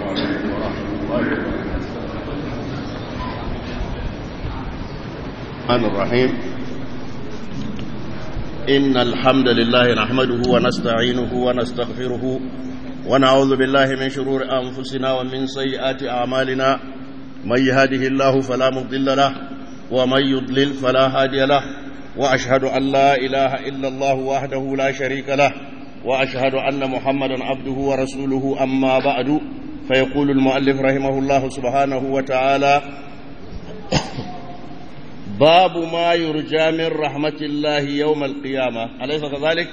عليكم ورحمة الله وبركاته الرحمن الرحيم إن الحمد لله نحمده ونستعينه ونستغفره ونعوذ بالله من شرور أنفسنا ومن سيئات أعمالنا من يهده الله فلا مضل له ومن يضلل فلا هادي له وأشهد أن لا إله إلا الله وحده لا شريك له وأشهد أن محمدا عبده ورسوله أما بعد فيقول المؤلف رحمه الله سبحانه وتعالى باب ما يرجى من رحمة الله يوم القيامة أليس كذلك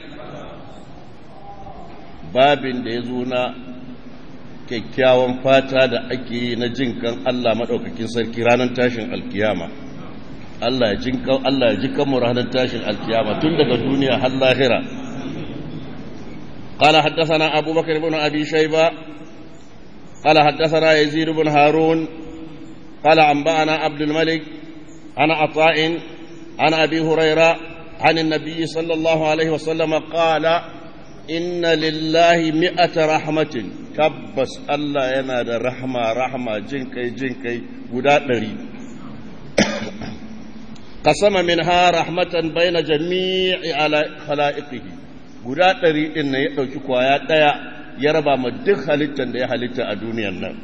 باب ديزونا kyakkyawan fata da ake yi na jinkan Allah maɗaukakin sarki ranar tashin alkiyama Allah ya jinkan Allah ya jikan mu ranar tashin alkiyama tun daga duniya har lahira قال حدثنا أبو بكر بن أبي شيبة قال حدثنا يزيد بن هارون قال أنبأنا عبد الملك عن عطاء عن أبي هريرة عن النبي صلى الله عليه وسلم قال إن لله مئة رحمة كبس الله ينادى رحمة رحمة جنكي جنكي قداتري قسم منها رحمة بين جميع على خلائقه guda ɗari ɗin na ya ɗauki kwaya ɗaya ya raba ma duk halittar da ya halitta a duniyan nan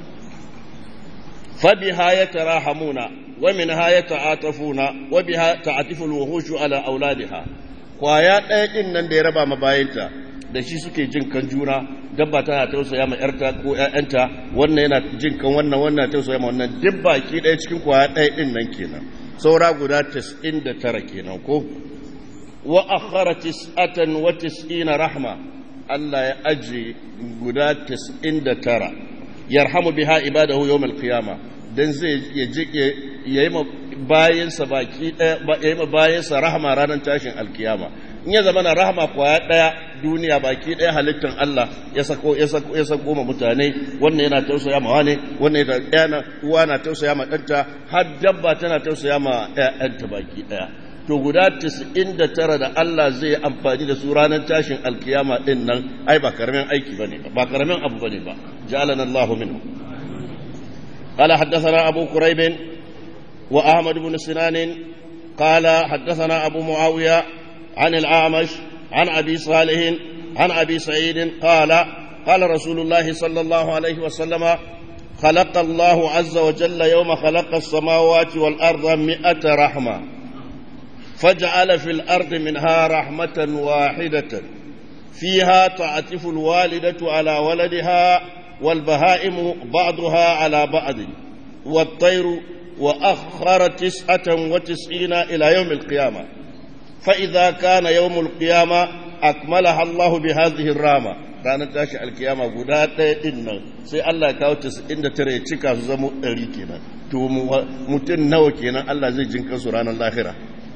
fabiha ya tara hamuna wa min ha ya ta'atafuna wa biha ta'atiful wuhushu ala auladiha kwaya ɗaya ɗin nan da ya raba ma bayanta da shi suke jin kan juna dabba tana tausaya ma yarta ko ƴaƴanta wannan yana jin kan wannan wannan tausaya ma wannan duk baki ɗaya cikin kwaya ɗaya ɗin nan kenan saura guda 99 kenan ko wa akhara tis'atan wa tis'ina rahma Allah ya aje guda 99 yarhamu biha ibadahu yawm al-qiyama dan zai yayi ma bayansa baki daya yayi ma bayansa rahma ranar tashin alkiyama in ya zama na rahma kwaya daya duniya baki daya halittar Allah ya sako ya sako ya sako ma mutane wannan yana tausaya ma wane wannan yana uwa na tausaya ma danta har dabba tana tausaya ma ƴaƴanta baki daya to guda 99 da Allah zai yi amfani da su ranar tashin alkiyama din nan ai ba karamin aiki bane ba karamin abu bane ba ja'alana Allah minhu قال حدثنا أبو كريب وأحمد بن سنان قال حدثنا أبو معاوية عن الأعمش عن أبي صالح عن أبي سعيد قال قال رسول الله صلى الله عليه وسلم خلق الله عز وجل يوم خلق السماوات والأرض مئة رحمة فجعل في الأرض منها رحمة واحدة فيها تعتف الوالدة على ولدها والبهائم بعضها على بعض والطير وأخر تسعة وتسعين إلى يوم القيامة فإذا كان يوم القيامة أكملها الله بهذه الرامة ranar tashi alkiyama guda ɗaya ɗin nan sai Allah ya kawo inda tare ya cika su zama ɗari kenan to mutum nawa kenan Allah zai jinka su ranar lahira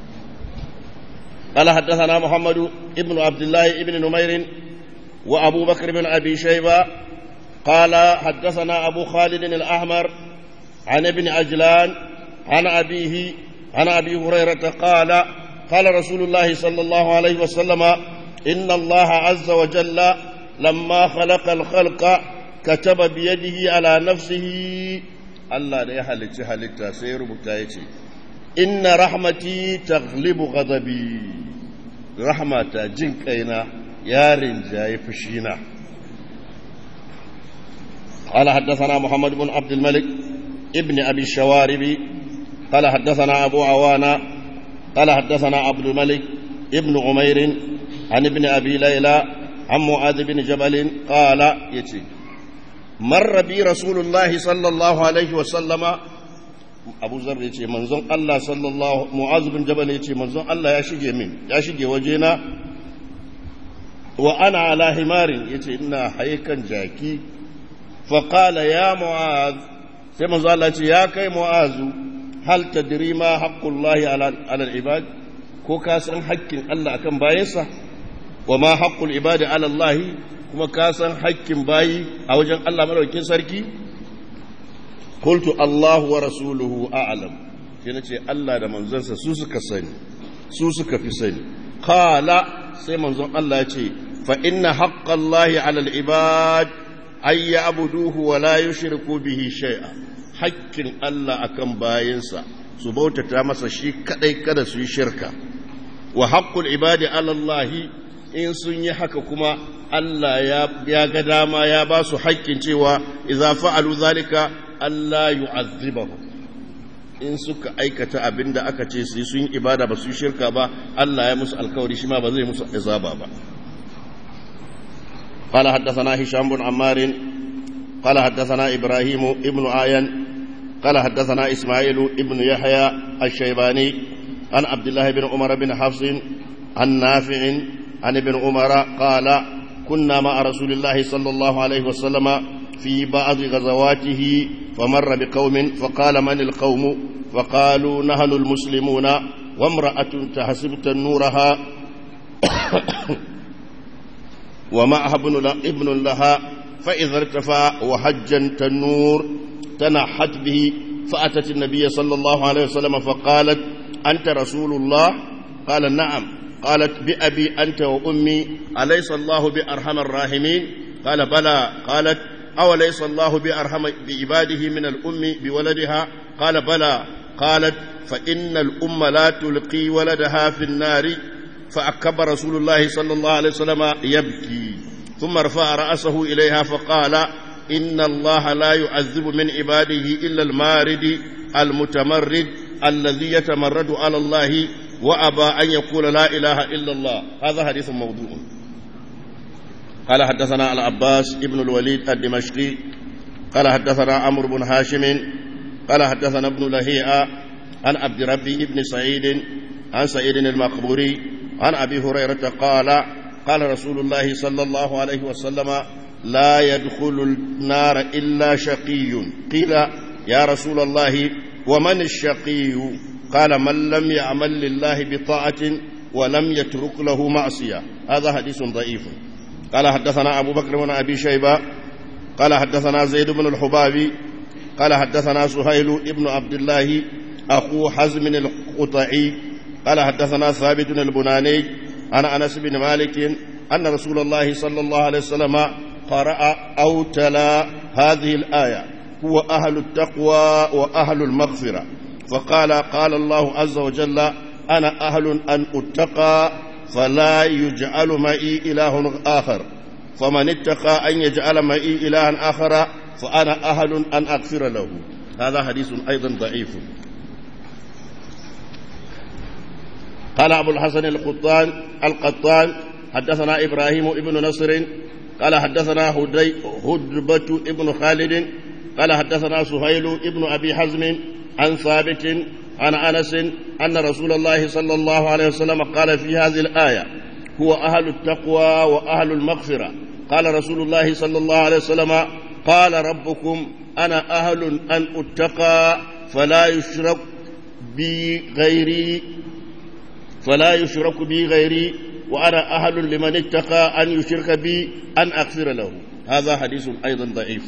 قال حدثنا محمد ابن عبد الله ابن نمير وأبو بكر بن أبي شيبة قال حدثنا أبو خالد الأحمر عن ابن عجلان عن أبيه عن أبي هريرة قال قال رسول الله صلى الله عليه وسلم إن الله عز وجل لما خلق الخلق كتب بيده على نفسه الله لا يحلت حلت سير بتايتي إن رحمتي تغلب غضبي رحمة جنكينا يا رنجاي فشينا قال حدثنا محمد بن عبد الملك ابن أبي الشوارب قال حدثنا أبو عوانا قال حدثنا عبد الملك ابن عمير عن ابن أبي ليلى عن معاذ بن جبل قال يتي مر بي رسول الله صلى الله عليه وسلم abu zar ya ce manzon Allah sallallahu mu'azu bin jabal ya ce manzon Allah ya shige min ya shige wajena wa ana ala himarin ya ce ina haikan jaki faƙala ya mu'az sai manzon Allah ce ya kai mu'azu hal tadri ma haqqullahi ala ibad ko ka san haƙƙin Allah akan bayansa wa ma haqqul ibadi ala Allah kuma ka san haƙƙin bayi a wajen Allah madaukakin sarki قلت الله ورسوله أعلم كنا الله da manzansa su suka sani su suka fi sani qala sai manzon Allah ya ce fa inna haqqallahi 'ala al-ibad ay ya'buduhu wa la yushriku bihi shay'a hakkin Allah akan bayinsa su bautata masa shi kadai kada su yi shirka wa haqqul ibadi ala Allah in sun yi haka kuma Allah ya ga dama ya ba su haƙƙin cewa idza fa'alu zalika Allah yu'azzibahu in suka aikata abin da aka ce su sun yi ibada ba su shirka ba Allah ya musu alkawari shi ma ba zai musu azaba ba قال حدثنا هشام بن عمار قال حدثنا إبراهيم ابن آيان قال حدثنا إسماعيل ابن يحيى الشيباني عن عبد الله بن عمر بن حفص عن نافع عن ابن عمر قال كنا مع رسول الله صلى الله عليه وسلم في بعض غزواته فمر بقوم فقال من القوم فقالوا نحن المسلمون وامرأة تحسب تنورها ومعها ابن, ابن لها فإذا ارتفع وحجا تنور تنحت به فأتت النبي صلى الله عليه وسلم فقالت أنت رسول الله قال نعم قالت بأبي أنت وأمي أليس الله بأرحم الراحمين قال بلى قالت أوليس الله بأرحم بعباده من الأم بولدها قال بلى قالت فإن الأم لا تلقي ولدها في النار فأكب رسول الله صلى الله عليه وسلم يبكي ثم رفع رأسه إليها فقال إن الله لا يعذب من عباده إلا المارد المتمرد الذي يتمرد على الله وأبى أن يقول لا إله إلا الله هذا حديث موضوع قال حدثنا العباس ابن الوليد الدمشقي قال حدثنا عمرو بن هاشم قال حدثنا ابن لهيئة عن عبد ربي ابن سعيد عن سعيد المقبوري عن أبي هريرة قال قال رسول الله صلى الله عليه وسلم لا يدخل النار إلا شقي قيل يا رسول الله ومن الشقي قال من لم يعمل لله بطاعة ولم يترك له معصية هذا حديث ضعيف قال حدثنا أبو بكر بن أبي شيبة قال حدثنا زيد بن الحبابي قال حدثنا سهيل بن عبد الله أخو حزم القطعي قال حدثنا ثابت البناني عن أنس بن مالك أن رسول الله صلى الله عليه وسلم قرأ أو تلا هذه الآية هو أهل التقوى وأهل المغفرة فقال قال الله عز وجل أنا أهل أن أتقى فلا يجعل معي إله آخر فمن اتقى أن يجعل معي إلها آخر فأنا أهل أن أغفر له هذا حديث أيضا ضعيف قال أبو الحسن القطان القطان حدثنا إبراهيم ابن نصر قال حدثنا هدي هدبة ابن خالد قال حدثنا سهيل ابن أبي حزم عن ثابت عن أنس أن رسول الله صلى الله عليه وسلم قال في هذه الآية هو أهل التقوى وأهل المغفرة قال رسول الله صلى الله عليه وسلم قال ربكم أنا أهل أن أتقى فلا يشرك بي غيري فلا يشرك بي غيري وأنا أهل لمن اتقى أن يشرك بي أن أغفر له هذا حديث أيضا ضعيف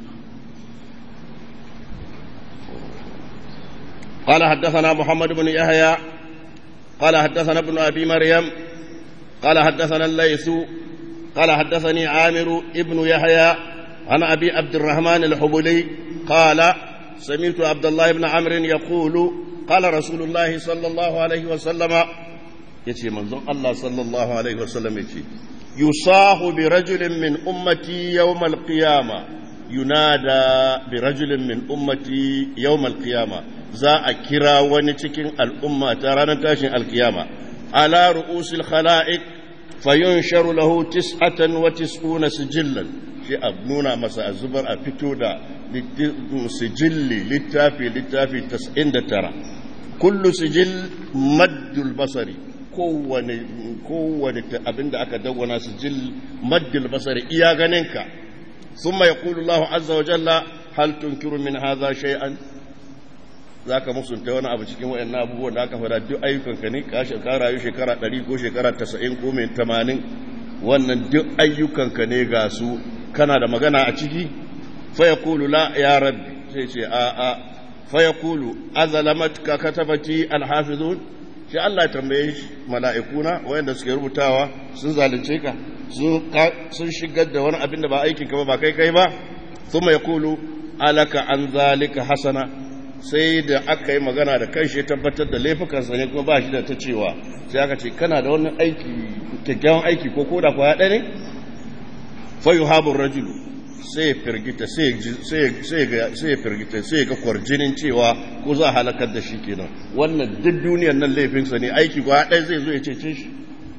قال حدثنا محمد بن يحيى قال حدثنا ابن أبي مريم قال حدثنا الليث قال حدثني عامر ابن يحيى عن أبي عبد الرحمن الحبلي قال سمعت عبد الله بن عمرو يقول قال رسول الله صلى الله عليه وسلم يتي منظر الله صلى الله عليه وسلم يتي يصاح برجل من أمتي يوم القيامة ينادى برجل من أمتي يوم القيامة za a kira wani cikin al'umma ta ranar tashin alkiyama ala ru'usil khala'iq fayunsharu lahu tis'atan wa tis'una sijillan shi a nuna masa a zubar a fito da sijilli littafi littafi 99 kullu sijil maddul basari kowane kowane abinda aka dawwana sijil maddul basari iya ganinka ثم يقول الله عز وجل هل تنكر من هذا شيئا za ka musunta wani abu cikin waɗannan abubuwan da aka fada duk ayyukanka ne ka rayu shekara ɗari ko shekara tasa'in ko mai tamanin wannan duk ayyukanka ne ga su kana da magana a ciki faya kulu la ya rabbi sai ce a a faya kulu azalamat ka katabati alhafizun shi Allah tambaye shi mala'ikuna wayanda suke rubutawa sun zalunce ka sun shigar da wani abin da ba aikin ka ba ba kai kai ba thumma yaqulu alaka an zalika hasana sai da aka yi magana da kai shi tabbatar da laifukansa ne kuma ba shi da ta cewa sai aka ce kana da wani aiki kyakkyawan aiki ko koda kwaya ɗaya ne fayu habun rajulu sai ya firgita sai ya firgita sai ya ga kwarjinin cewa ko za a halakar da shi kenan wannan duk duniyan nan laifinsa ne aiki kwaya ɗaya zai zo ya cece shi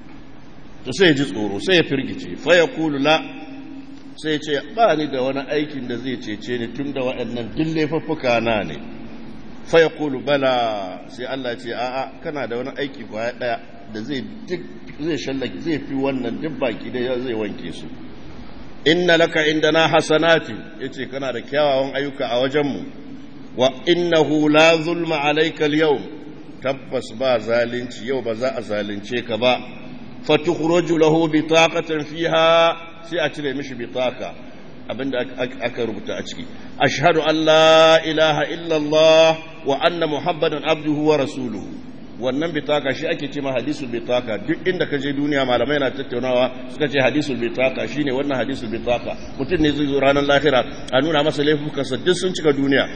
to sai ya ji tsoro sai ya firgice faya kulu la sai ya ce ba ni da wani aikin da zai cece ni tun da waɗannan duk laifuffuka na ne faya kulu bala sai Allah ce a'a kana da wani aiki kwaya ɗaya da zai duk zai shallake zai fi wannan duk baki da zai wanke su inna laka indana hasanati yace kana da kyawawan ayyuka a wajenmu wa innahu la zulma alayka al-yawm tabbas ba zalunci yau ba za a zalunce ka ba fatukhruju lahu bitaqatan fiha sai a cire mishi bitaka abinda aka rubuta a ciki ashhadu an la ilaha illa allah wa anna muhammadan abduhu wa rasuluhu wannan bitaka shi ake ce ma hadisul bitaka duk inda ka je duniya malamai na tattaunawa suka ce hadisul bitaka shine wannan hadisul bitaka mutum ne zai zo ranar lahira a nuna masa laifukansa duk sun cika duniya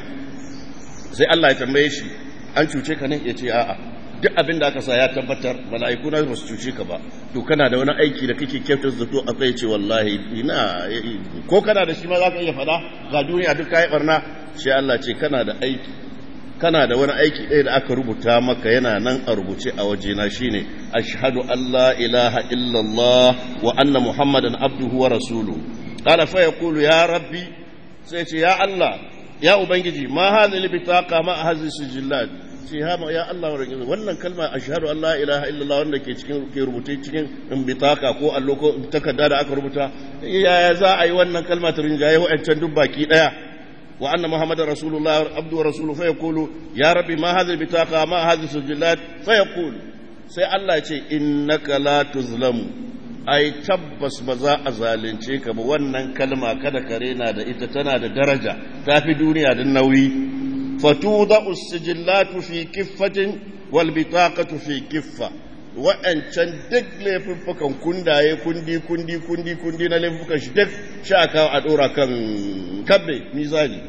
sai Allah ya tambaye shi an cuce ka ne ya ce a'a duk abin da aka sa ya tabbatar mala'iku na ba su cuce ka ba to kana da wani aiki da kake kyautar zato a kai ce wallahi ina ko kana da shi ma za ka iya faɗa ga duniya duk kayi barna sai Allah ce kana da aiki kana da wani aiki ɗaya da aka rubuta maka yana nan a rubuce a wajena shine ashhadu an la ilaha illallah wa anna muhammadan abduhu wa rasuluhu qala fa yaqulu ya rabbi sai ce ya Allah ya ubangiji ma hadhihi bitaqa ma hadhihi sijillat ce ha ya Allah wannan kalma ashhadu an la ilaha illallah wanda ke cikin ke rubuce cikin bitaka ko allo ko takarda da aka rubuta yaya za a yi wannan kalma ta rinjaye wa'ancan duk baki daya وأن محمد رسول الله عبده ورسوله فيقول يا ربي ما هذه البطاقة ما هذه السجلات فيقول سي الله يقول إنك لا تظلم ai tabbas ba za a zalunce ka ba wannan kalma kada ka rena da ita tana da daraja ta fi duniya da nauyi fatuda usjillatu fi kiffatin wal bitaqatu fi kiffa wa'ancan duk laifuffukan kundaye kundi kundi kundi kundi na laifuffukan shi duk sha kawo a ɗora kan kabbe mizani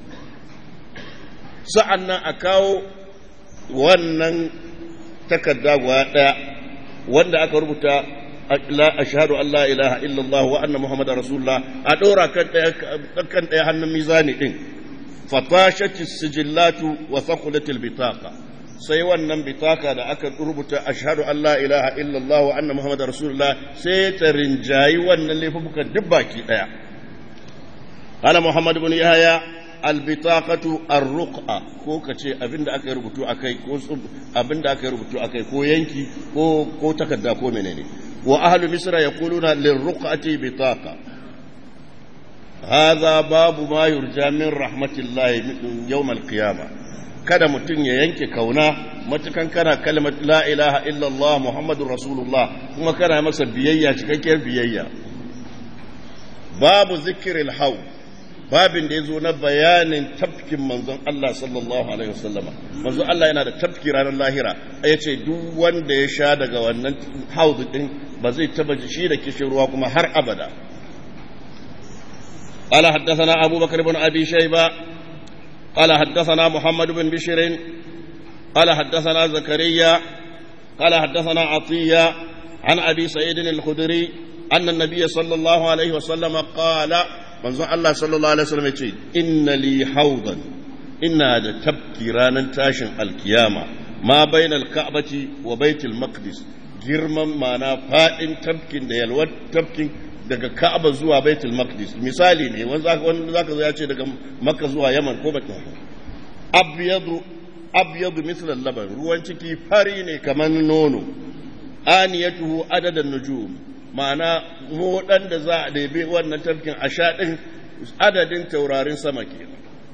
sa'an nan a kawo wannan takarda guda ɗaya wanda aka rubuta a shahadu Allah ilaha illallah wa anna Muhammadu Rasulullah a ɗora kan ɗaya hannun mizani ɗin fatashati sijillatu wa sakulatil bitaka sai wannan bitaka da aka rubuta ashhadu an la ilaha illallah wa anna muhammadar rasulullah sai ta rinjayi wannan laifukan duk baki daya qala muhammad ibn yahya albitaqatu arruqa ko kace abinda aka rubutu akai ko abinda aka rubutu akai ko yanki ko ko takarda ko menene wa ahlu misra yaquluna lirruqati bitaqa hadha babu ma yurja min rahmatillahi yawm alqiyamah kada mutum ya yanke kauna matukan kana kalmar la ilaha illallah muhammadun rasulullah kuma kana masa biyayya cikakkiyar biyayya babu zikiril hau babin da ya zo na bayanin tafkin manzon Allah sallallahu alaihi wasallama manzon Allah yana da tafki ranar lahira ya ce duk wanda ya sha daga wannan haudu din ba zai taba shi da kishin ruwa kuma har abada قال حدثنا أبو بكر بن أبي شيبة قال حدثنا محمد بن بشر قال حدثنا زكريا قال حدثنا عطية عن أبي سعيد الخدري أن النبي صلى الله عليه وسلم قال منذ الله صلى الله عليه وسلم يقول إن لي حوضا إن هذا تبكي رانا تاشن القيامة ما بين الكعبة وبيت المقدس girman mana fa'in tafkin da yalwar tafkin daga Ka'aba zuwa Baitul Maqdis misali ne wanda zaka zo ya ce daga Makka zuwa Yaman ko Baitul abyadu abyadu misla laban ruwan ciki fari ne kamar nono aniyatuhu adadan nujum ma'ana modan da za a ɗebe wannan tafkin a sha ɗin adadin taurarin sama kenan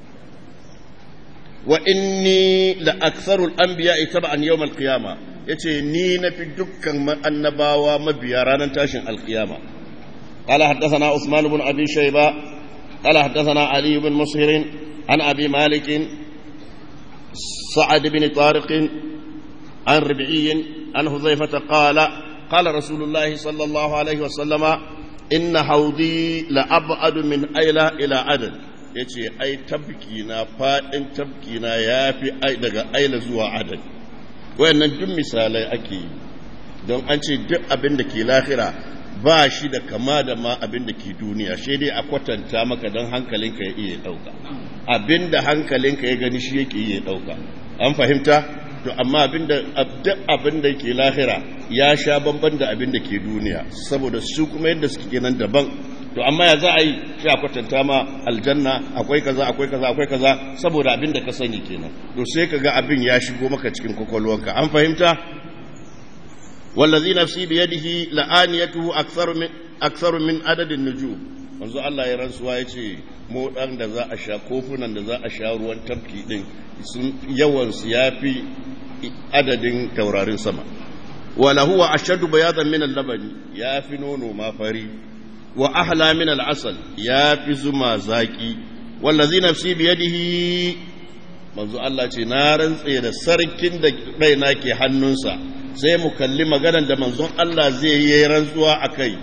wa inni la aksarul anbiya tab'an yawm al-qiyama yace ni nafi dukkan annabawa mabiya ranar tashin al-qiyama قال حدثنا عثمان بن أبي شيبة قال حدثنا علي بن مصهر عن أبي مالك سعد بن طارق عن ربعي عن حذيفة قال قال رسول الله صلى الله عليه وسلم إن حوضي لأبعد من أيلة إلى عدن yace ai tabki na fadin tabki na yafi ai daga aila zuwa adad wayannan duk misalai ake yi don an ce duk abin da ke lahira ba shi da kama da ma abin da ke duniya shi dai a kwatanta maka don hankalinka ya iya dauka abin da hankalinka ya gani shi yake iya dauka an fahimta to amma abinda duk abin da ke lahira ya sha bamban da abin da ke duniya saboda su kuma yadda suke kenan daban to amma ya za a yi shi a kwatanta ma aljanna akwai kaza akwai kaza akwai kaza saboda abin da ka sani kenan to sai ka ga abin ya shigo maka cikin kwakwalwarka an fahimta wallazi nafsi biyadihi la'aniyatuhu aktharu min aktharu min adadin nujum manzo Allah ya rantsuwa yace mu dan da za a sha kofunan da za a sha ruwan tafki din sun yawan su yafi adadin taurarin sama wala huwa ashaddu bayadan min al-labani yafi nono ma fari wa ahla min al-asal yafi zuma zaki wallazi nafsi biyadihi manzo Allah ce na rantse da sarkin da raina ke hannunsa sai mu kalli maganar da manzon Allah zai yi rantsuwa akai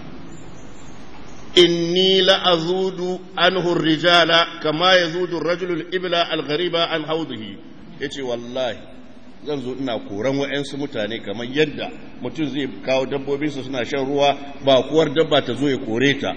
inni la'azudu anhu rijala kama yazudu ar-rajulu al-ibla al-ghariba an hawdihi yace wallahi zan zo ina koran wa'ansu mutane kamar yadda mutum zai kawo dabbobinsa suna shan ruwa ba kuwar dabba ta zo ya kore ta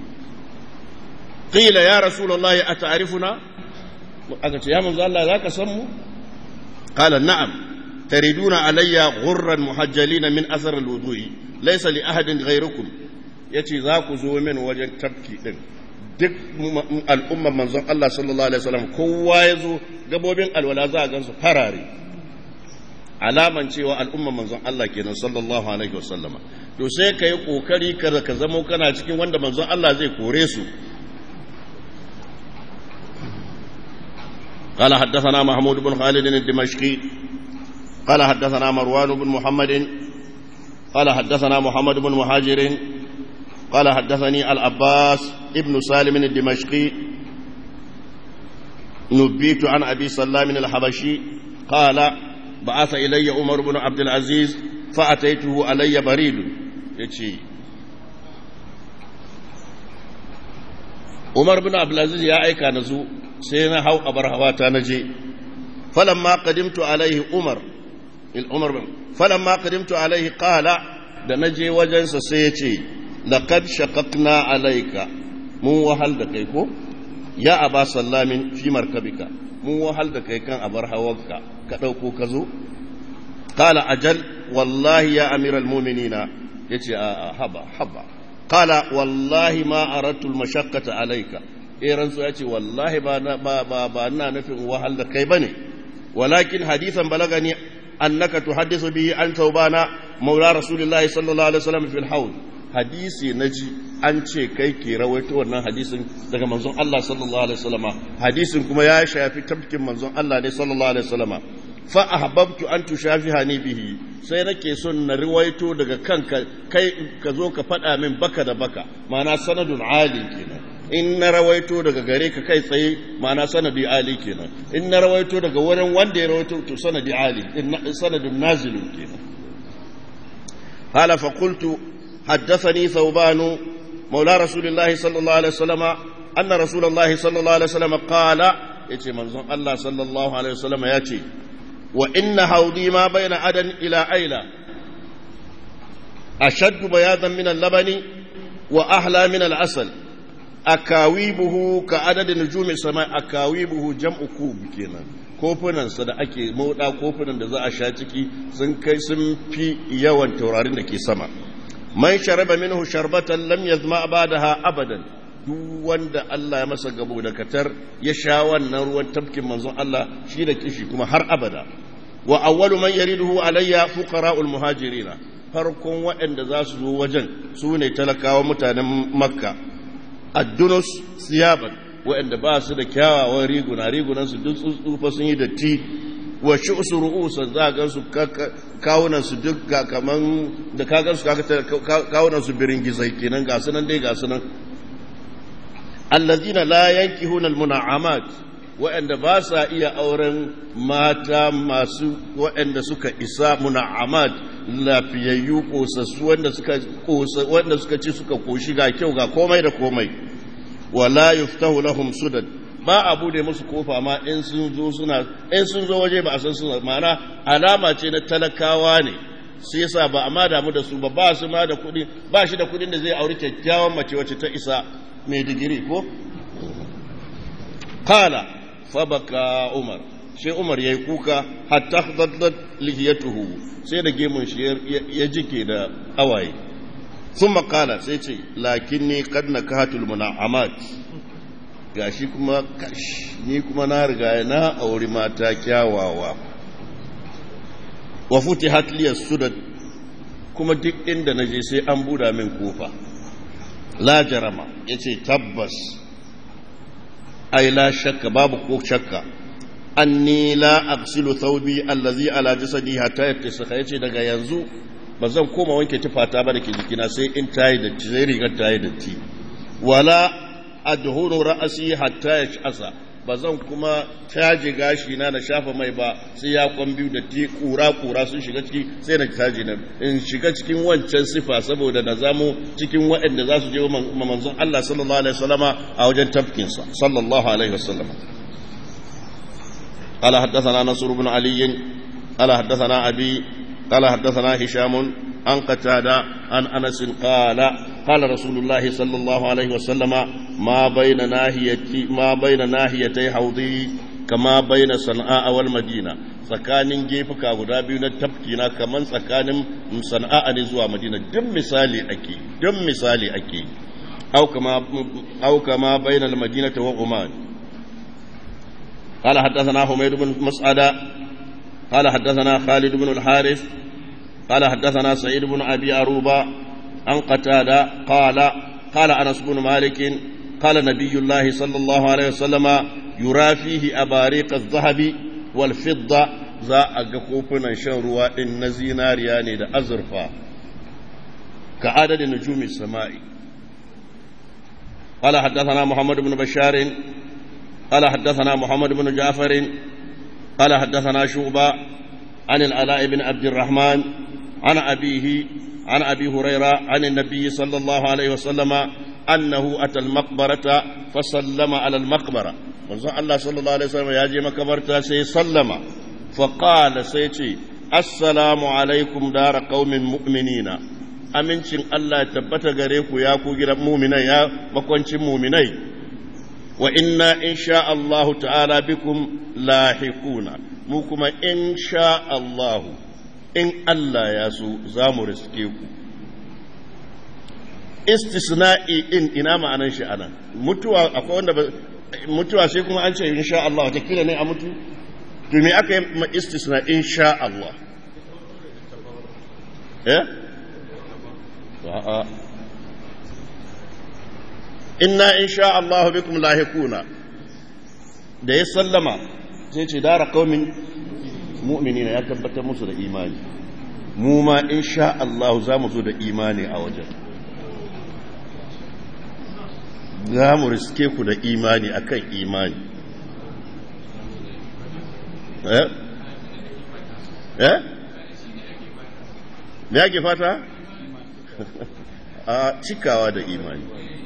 qila ya rasulullahi ata'rifuna aka ce ya manzo Allah zaka san mu qala na'am tariduna alayya ghurran muhajjalina min athar al-wudu'i laysa li ahadin ghayrukum ya ce za ku zo min wajen tafki ɗin duk al'umman manzon Allah sallallahu Alaihi wasallam kowa ya zo gabobin alwala za a gansu farare alaman cewa al'umman manzon Allah kenan sallallahu Alaihi wasallama to sai ka yi ƙoƙari kada ka zamo kana cikin wanda manzon Allah zai kore su قال حدثنا محمود بن خالد الدمشقي قال حدثنا مروان بن محمد قال حدثنا محمد بن مهاجر قال حدثني العباس ابن سالم الدمشقي نبيت عن أبي سلام الحبشي قال بعث إلي عمر بن عبد العزيز فأتيته علي بريد يتشي عمر بن عبد العزيز يا أيكا نزو سينا هو أبر هواتا نجي فلما قدمت عليه عمر العمر فلما قدمت عليه قال da na je wajensa sai ya ce laqad shaqaqna alayka mun wahal da kai ko ya aba sallamin fi markabika mun wahal da kai kan abar hawanka ka dauko ka zo qala ajal wallahi ya amiral mu'minina yace a haba haba qala wallahi ma aradtu al-mashaqqata alayka eh ransu yace wallahi ba ba ba, ba ina nufin wahal da kai bane walakin hadithan balagani annaka tuhaddisu bihi an taubana maula rasulillahi sallallahu alaihi wasallam fil hawl hadisi naji an ce kai ke rawaito wannan hadisin daga manzon Allah sallallahu alaihi wasallama hadisin kuma ya shafi tafkin manzon Allah ne sallallahu alaihi wasallama fa ahbabtu an tushafihani bihi sai nake son na riwaito daga kanka kai ka zo ka faɗa min baka da baka ma'ana sanadun ali kenan in na rawaito daga gare ka kai tsaye ma'ana sanadi ali kenan in na rawaito daga wurin wanda ya rawaito to sanadi ali sanadun nazilun kenan hala fa qultu حدثني ثوبان مولى رسول الله صلى الله عليه وسلم أن رسول الله صلى الله عليه وسلم قال يتي منظر الله صلى الله عليه وسلم يتي وإن حوضي ما بين عدن إلى أيلة أشد بياضا من اللبن وأحلى من العسل أكاويبه كعدد نجوم السماء أكاويبه جمع كوب كينا kofunansa da ake mauda kofunan da za a sha ciki sun kai sun fi yawan taurarin da ke sama man sharaba minhu sharbatan lam yazma ba'daha abadan duk wanda Allah ya masa gabo da katar ya sha wannan ruwan tafkin manzon Allah shi da kishi kuma har abada wa awwalu man yariduhu alayya fuqara'ul muhajirina farkon waɗanda za su zo wajen su ne talakawa mutanen makka addunus siyaban waɗanda ba su da kyawawan riguna rigunan su duk tsufa sun yi datti wa shu'su ru'usan za ga su kawunan su duk ga kaman da kagan su kawunan su birin gizai kenan ga sunan dai ga sunan allazina la yankihuna almuna'amat waɗanda ba sa iya auren mata masu waɗanda suka isa muna'amat lafiyayyu kosassu wanda suka kosa wanda suka ci suka koshi ga kyau ga komai da komai wala yuftahu lahum sudad ba a bude musu kofa ma in sun zo suna in sun zo waje ba a san suna ma'ana alama ce na talakawa ne sai yasa ba a ma damu da su ba ba su ma da kuɗi ba shi da kuɗin da zai auri kyakkyawan mace wacce ta isa mai digiri ko kala fabaka umar sai umar ya yi kuka hatta daddat lihiyatuhu sai da gemun shi ya jike da awaye sun makala sai ce lakin ne kad na kahatul muna'amat gashi kuma kash ni kuma na riga na auri mata kyawawa wa futihat liya sudad kuma duk inda na je sai an buda min kofa la jarama yace tabbas ai la shakka babu ko shakka anni la aghsilu thawbi allazi ala jasadi hatta yattasakha yace daga yanzu ba zan koma wanke tufata ba dake jikina sai in tayi da sai rigar tayi datti wala adhuru ra'si hatta yash'asa ba zan kuma caji gashi na na shafa mai ba sai ya kwan biyu da ti kura kura sun shiga ciki sai na caji na in shiga cikin wancan sifa saboda na zamo cikin waɗanda za su je wa manzon Allah sallallahu alaihi wasallama a wajen tafkinsa sallallahu alaihi wasallama قال حدثنا نصر بن علي قال حدثنا أبي قال حدثنا هشام عن قتادة عن أنس قال قال رسول الله صلى الله عليه وسلم ما بين ناهيتي ما بين ناهيتي حوضي كما بين صنعاء والمدينة tsakanin gefuka guda biyu na tafkina kamar tsakanin sana'a ne zuwa madina duk misali ake duk misali ake au kama bainal madinata wa oman قال حدثنا حميد بن مسعدة قال حدثنا خالد بن الحارث قال حدثنا سعيد بن أبي أروبة عن قتادة قال قال أنس بن مالك قال نبي الله صلى الله عليه وسلم يرى فيه أباريق الذهب والفضة za a ga kofunan shan ruwa ɗin na zinariya ne da azurfa ka adadin nujumi sama'i قال حدثنا محمد بن بشار قال حدثنا محمد بن جعفر قال حدثنا شعبة عن العلاء بن عبد الرحمن عن أبيه عن أبي هريرة عن النبي صلى الله عليه وسلم أنه أتى المقبرة فسلم على المقبرة manzon Allah sallallahu alaihi wasallam ya je makabarta sai sallama fa qala sai ce assalamu alaikum dara qaumin mu'minina amincin Allah ya tabbata gare ku ya ku gidan mu'minai ya makwancin mu'minai wa inna insha Allah ta'ala bikum lahiquna mu kuma insha Allah in Allah ya so za mu riske ku istisna'i in ina ma'anan shi anan mutuwa akwai wanda mutuwa sai kuma an ce insha Allah watakila ne a mutu to me aka yi ma istisna insha Allah eh a'a inna insha Allah bikum lahiquna da ya sallama sai ce dara qaumin mu'minina ya tabbatar musu da imani mu ma insha Allah za mu zo da imani a wajen za mu riske ku da imani akan imani eh eh me yake fata a cikawa da imani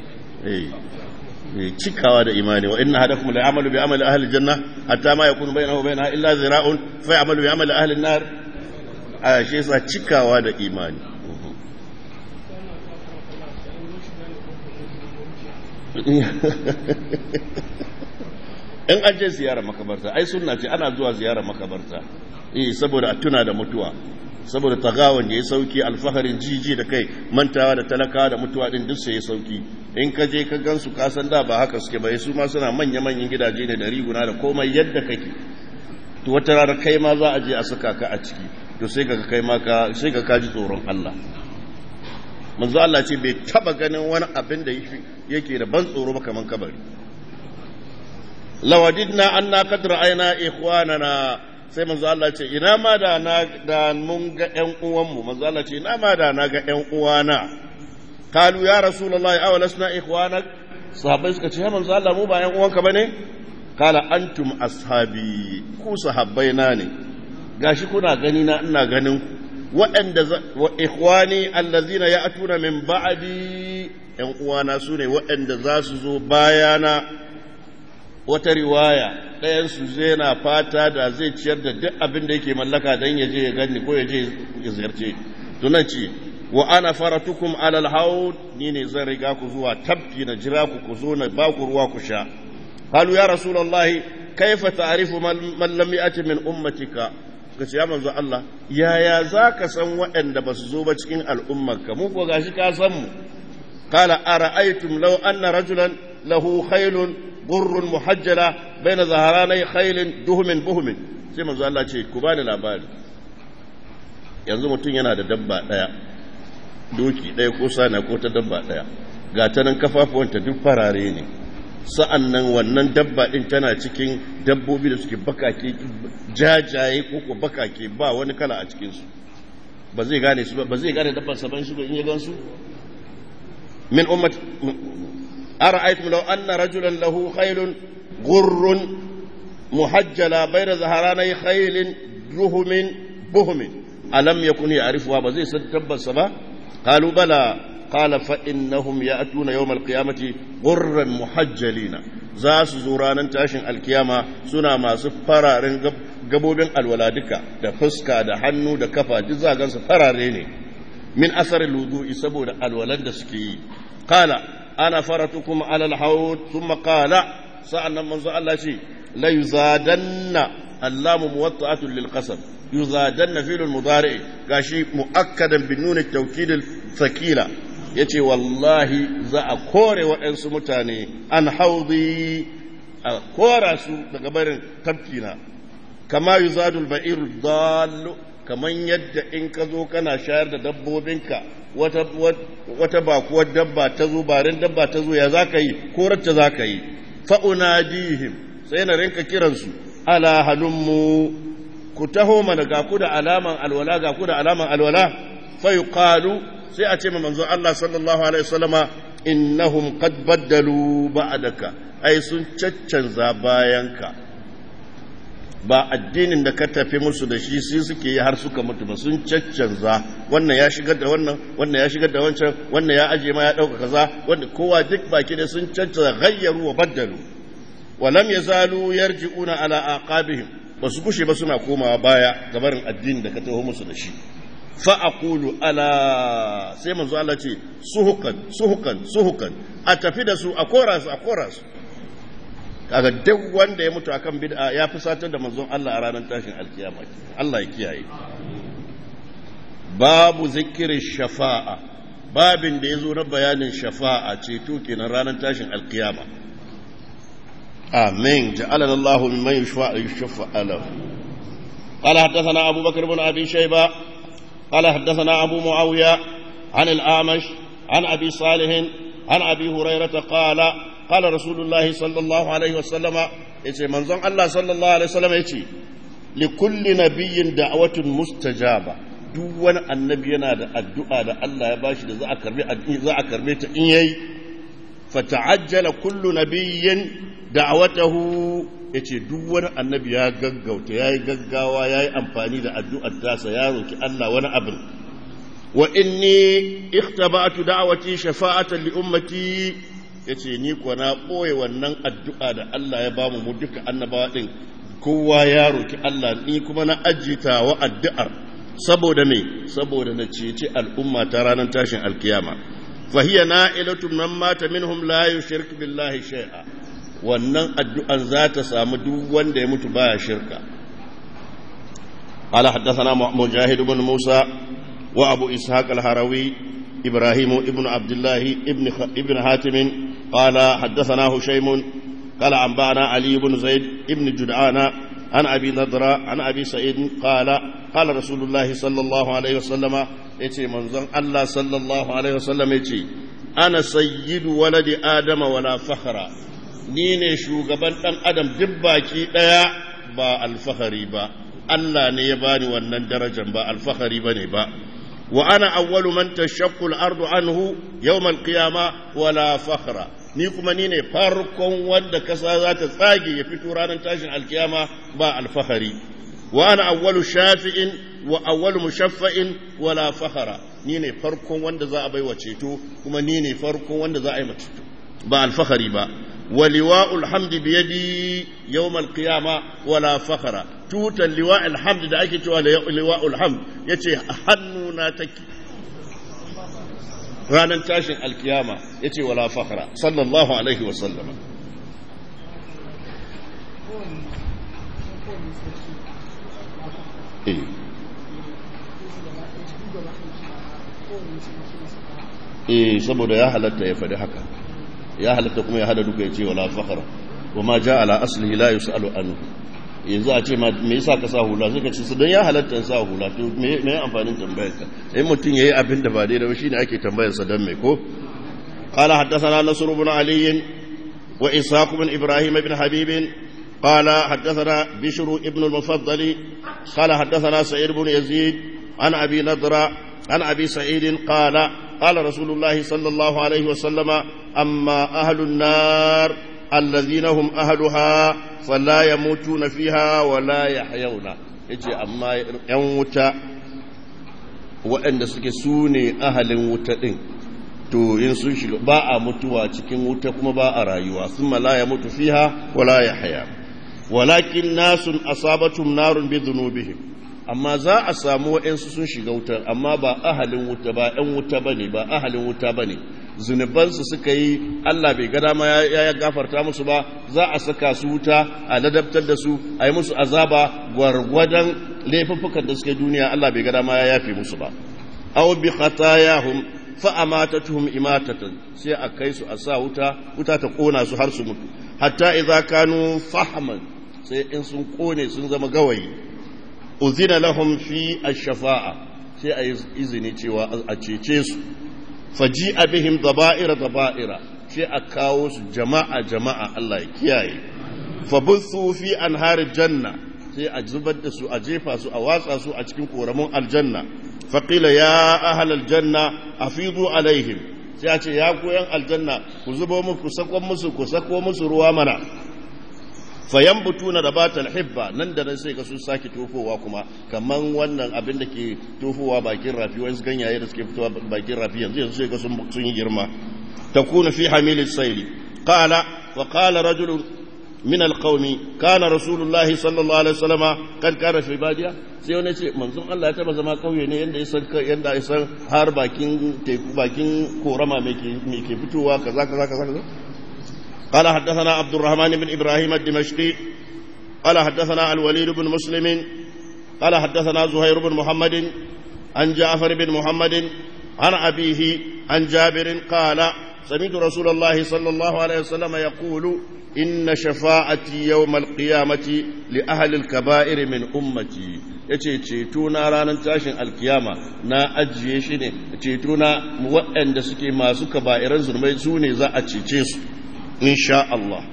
eh cikawa da imani wa inna hadakum la ya'malu bi amali ahli janna hatta ma yakunu bainahu wa bainaha illa zira'un fa ya'malu bi amali ahli an-nar a shi yasa cikawa da imani in an je ziyarar makabarta ai sunna ce ana zuwa ziyarar makabarta eh saboda a tuna da mutuwa saboda tagawan ya yi sauki alfaharin jiji da kai mantawa da talakawa da mutuwa din duk sai ya sauki in ka je ka gansu ka san da ba haka suke bai su ma suna manya manyan gidaje ne da riguna da komai yadda kake to wata rana kai ma za a je a saka ka a ciki to sai ka kai ma ka sai ka kaji tsoron Allah manzo Allah ce bai taba ganin wani abin da yake da ban tsoro ba kaman kabari lawadidna anna qad ra'ayna ikhwanana sai manzo Allah ce ina ma da na da mun ga ƴan uwanmu manzo Allah ce ina ma da na ga ƴan uwana kalu ya rasulullahi aw lasna ikhwanak sahabbai suka ce ya manzo Allah mu ba ƴan uwanka bane kala antum ashabi ku sahabbai na ne gashi kuna gani na ina ganin ku waɗanda wa ikhwani allazina ya'tuna min ba'di ‘yan uwana su ne waɗanda za su zo bayana wata riwaya ɗayansu zai na fata da zai ciyar da duk abin da yake mallaka don ya je ya gani ko ya je ya ziyarce tunan ce wa ana faratukum alal haud ni ne zan riga ku zuwa tabki na jira ku ku zo na ba ku ruwa ku sha qalu ya rasulullahi kaifa ta'rifu man lam ya'ti min ummatika ka ce ya manzo Allah yaya zaka san waɗanda ba su zo ba cikin al'ummarka mu ko gashi ka san mu qala ara'aytum law anna rajulan lahu khaylun burrun muhajjala baina zaharanai khaylin duhumin buhumin sai manzo Allah ce ku bani labari yanzu mutum yana da dabba daya doki daya ko sana ko ta dabba daya ga ta nan kafafuwanta duk farare ne sa'an nan wannan dabba din tana cikin dabbobi da suke bakake jajaye ko ko bakake ba wani kala a cikinsu ba zai gane su ba zai gane dabban saban shi in ya gansu min ummat أرأيتم لو أن رجلا له خيل غر محجلة بين ظهراني خيل رهم بهم ألم يكن يعرفها بزي ستب السبا قالوا بلى قال فإنهم يأتون يوم القيامة غرا محجلين za su zo ranar tashin alkiyama suna masu fararen gabobin alwaladika da fuska da hannu da kafa duk za gansu farare ne min asarin wudu'i saboda alwalan da suke yi kala ana faratukum alal haud thumma qala sa'annan manzo Allah ce la yuzadanna allamu muwatta'atun lil qasam yuzadanna fi'l mudari gashi muakkadan bin nun at-tawkid al-thaqila yace wallahi za a kore waɗansu mutane an haudi a kora su daga barin tafkina kama yuzadu al-ba'ir dallu kaman yadda in ka zo kana shayar da dabbobinka wata, wata bakuwar dabba ta zo barin dabba ta zo ya za ka yi korarta za ka yi fa'unadihim sai na rinka kiransu ala halummu ku taho mana ga ku da alaman alwala ga ku da alaman alwala fayu qalu sai a ce ma manzo Allah sallallahu alaihi wasallama innahum qad baddalu ba'daka ai sun caccanza bayanka ba addinin da ka tafi musu da shi sai suke yi har suka mutu ba sun caccanza wannan ya shigar da wannan wannan ya shigar da wancan wannan ya aje ma ya dauka kaza wanda kowa duk baki da sun caccanza ghayyaru wa baddalu wa lam yazalu yarji'una ala aqabihim basu kushe ba suna komawa baya gabarin addinin da ka taho musu da shi fa aqulu ala sai manzo Allah ce suhukan suhukan suhukan a tafi da su a kora su a kora su kaga duk wanda ya mutu akan bid'a ya fi satar da manzon Allah a ranar tashin alkiyama Allah ya kiyaye babu zikirin shafa'a babin da ya zo na bayanin shafa'a ceto kenan ranar tashin alkiyama amin ja'alana Allahu mimman yushfa'a yushfa'a lahu قال حدثنا أبو بكر بن أبي شيبة قال حدثنا أبو معاوية عن الأعمش عن أبي صالح عن أبي هريرة قال قال رسول الله صلى الله عليه وسلم yace manzon Allah sallallahu alaihi wasallam yace li kulli nabiyyin da'watun mustajaba duk wani annabi yana da addu'a da Allah ya bashi da za a karbi za a karbe ta in yayi fata'ajjala kullu nabiyyin da'watahu yace duk wani annabi ya gaggauta yayi gaggawa yayi amfani da addu'ar tasa ya roki Allah wani abin wa inni ikhtaba'tu da'wati shafa'atan li ummati ya ce ni kuwa na ɓoye wannan addu'a da Allah ya ba mu mu duka annabawa ɗin kowa ya roki Allah ni kuma na ajita wa addu'ar saboda me saboda na cece al'umma ta ranar tashin alkiyama fahiya na ilatun man mata minhum la yushrik billahi shay'a wannan addu'an za ta samu duk wanda ya mutu baya shirka قال حدثنا مجاهد بن موسى وأبو إسحاق الهروي إبراهيم ابن عبد الله ابن خ... ابن حاتم قال حدثنا هشيم قال أنبأنا علي بن زيد ابن جدعان عن أبي نضرة عن أبي سعيد قال قال رسول الله صلى الله عليه وسلم يتي منظر الله صلى الله عليه وسلم يتي أنا سيد ولد آدم ولا فخر نيني شو قبل أن أدم دباكي لا با الفخري با Allah ne ya bani wannan darajar ba alfahari bane ba wa ana awwalu man tashaqqu al-ardu anhu yawm al-qiyama wala fakhra ni kuma ni ne farkon wanda kasa za ta tsage ya fito ranar tashin alkiyama ba alfahari wa ana awwalu shafi'in wa awwalu mushaffa'in wala fakhara ni ne farkon wanda za a bai wa ceto kuma ni ne farkon wanda za a yi ceto ba alfahari ba wa liwa'ul hamdi bi yadi yawm al-qiyama wala fakhara tutan liwa'ul hamdi da ake cewa liwa'ul hamd yace hannuna take ranar tashin alkiyama yace wala fakhara sallallahu alaihi wa sallama eh eh saboda ya halatta ya faɗi haka ya halatta kuma ya hada duka ya ce wala fakhara wa ma ja ala aslihi la yusalu anhu yanzu a ce me yasa ka sa hula suka ce su dan ya halatta in sa hula to me me amfanin tambayar ka sai mutum yayi abin da ba daidai ba shine ake tambayar sa dan me ko qala haddathana nasr ibn ali wa ishaq ibn ibrahim ibn habib قال حدثنا بشر ابن المفضل قال حدثنا سعيد بن يزيد عن أبي نضرة عن أبي سعيد قال قال رسول الله صلى الله عليه وسلم أما أهل النار الذين هم أهلها فلا يموتون فيها ولا يحيون يجي أما يموت وأن سكسوني أهل وتئن to in sun shiga ba a mutuwa cikin wuta kuma ba a rayuwa sun la ya mutu fiha wala ya haya walakin nasun asabatum narun bi dhunubihim amma za a samu waɗansu sun shiga wutar amma ba ahalin wuta ba ‘yan wuta ba ne ba ahalin wuta ba ne zunubansu suka yi Allah bai gada ma ya gafarta musu ba za a saka su wuta a ladabtar da su a yi musu azaba gwargwadon laifuffukan da suke duniya Allah bai gada ma ya yafe musu ba aw bi khatayahum fa amatatuhum imatatan sai a kai su a sa wuta wuta ta kona su har su mutu hatta idza kanu fahman sai in sun kone sun zama gawayi uzina lahum fi ash-shafa'a sai a yi izini cewa a cece su faji bihim daba'ira daba'ira sai a kawo su jama'a jama'a Allah ya kiyaye fabuthu fi anharil janna sai a zubar da su a jefa su a watsa su a cikin koramun aljanna faqila ya ahlal janna afidu alaihim sai a ce ya koyan aljanna ku zubo muku sakon musu ku sako musu ruwa mana fayambutuna da batal hibba nan da nan sai ka su sake tofowa kuma kaman wannan abin da ke tofowa bakin rafi wani ganyaye da suke fitowa bakin rafi yanzu yanzu sai ka sun yi girma takunu fi hamilis sayli qala wa qala rajulun min alqawmi kana rasulullah sallallahu alaihi wasallama kan kana fi badiya sai wani ce manzon Allah ya taba zama kauye ne yanda ya san yanda ya san har bakin teku bakin korama me ke me ke fitowa kaza kaza kaza kaza قال حدثنا عبد الرحمن بن إبراهيم الدمشقي قال حدثنا الوليد بن مسلم قال حدثنا زهير بن محمد عن جعفر بن محمد عن أبيه عن جابر قال سمعت رسول الله صلى الله عليه وسلم يقول إن شفاعتي يوم القيامة لأهل الكبائر من أمتي yace ceto na ranar tashin alkiyama na ajiye shi ne ceto na waɗanda suke masu kaba'iran zurmai su ne za a cece su إن شاء الله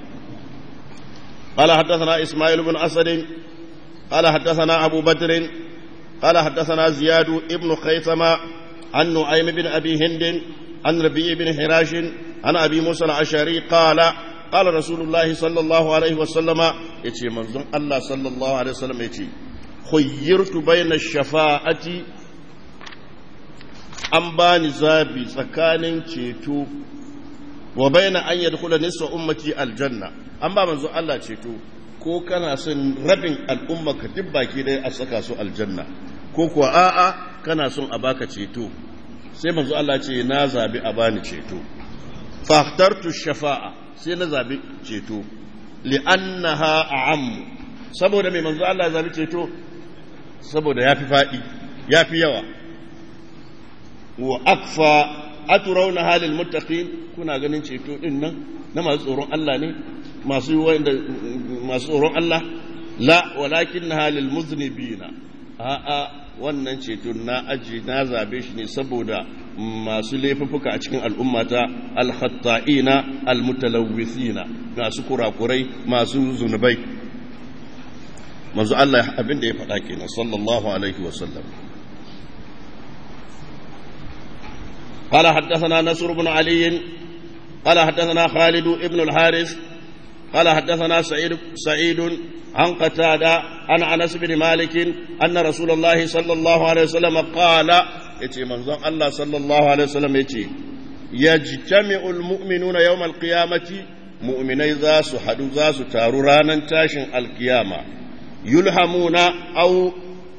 قال حدثنا إسماعيل بن أسد قال حدثنا أبو بدر قال حدثنا زياد ابن خيثمة عن نعيم بن أبي هند عن ربيع بن حراش عن أبي موسى العشري قال قال رسول الله صلى الله عليه وسلم يتي منظم الله صلى الله عليه وسلم يتي خيرت بين الشفاعة an bani zabi tsakanin ceto wa baina an yadkhula nisfa ummati aljanna an ba manzo Allah ceto ko kana son rabin al'umma ka duk baki dai a saka su aljanna ko kuwa a'a kana son a baka ceto sai manzo Allah ce na zabi a bani ceto fahtartu shafa'a sai na zabi ceto li'annaha a'am saboda mai manzo Allah zabi ceto saboda yafi fadi yafi yawa wa akfa aturauna halil muttaqin kuna ganin ceto din nan na masu tsoron Allah ne masu wanda masu tsoron Allah la walakin halil muznibina a a wannan ceto na aji na zabe shi ne saboda masu laifuffuka a cikin al'ummata al-khatta'ina al-mutalawwithina masu kurakurai masu zunubai manzo Allah abin da ya faɗa kenan sallallahu alaihi wa sallam قال حدثنا نصر بن علي قال حدثنا خالد بن الحارث قال حدثنا سعيد سعيد عن قتادة عن أنس بن مالك أن رسول الله صلى الله عليه وسلم قال يتي منظر الله صلى الله عليه وسلم يتي يجتمع المؤمنون يوم القيامة مؤمني ذاس حدو ذاس تارورانا تاشن القيامة يلهمون أو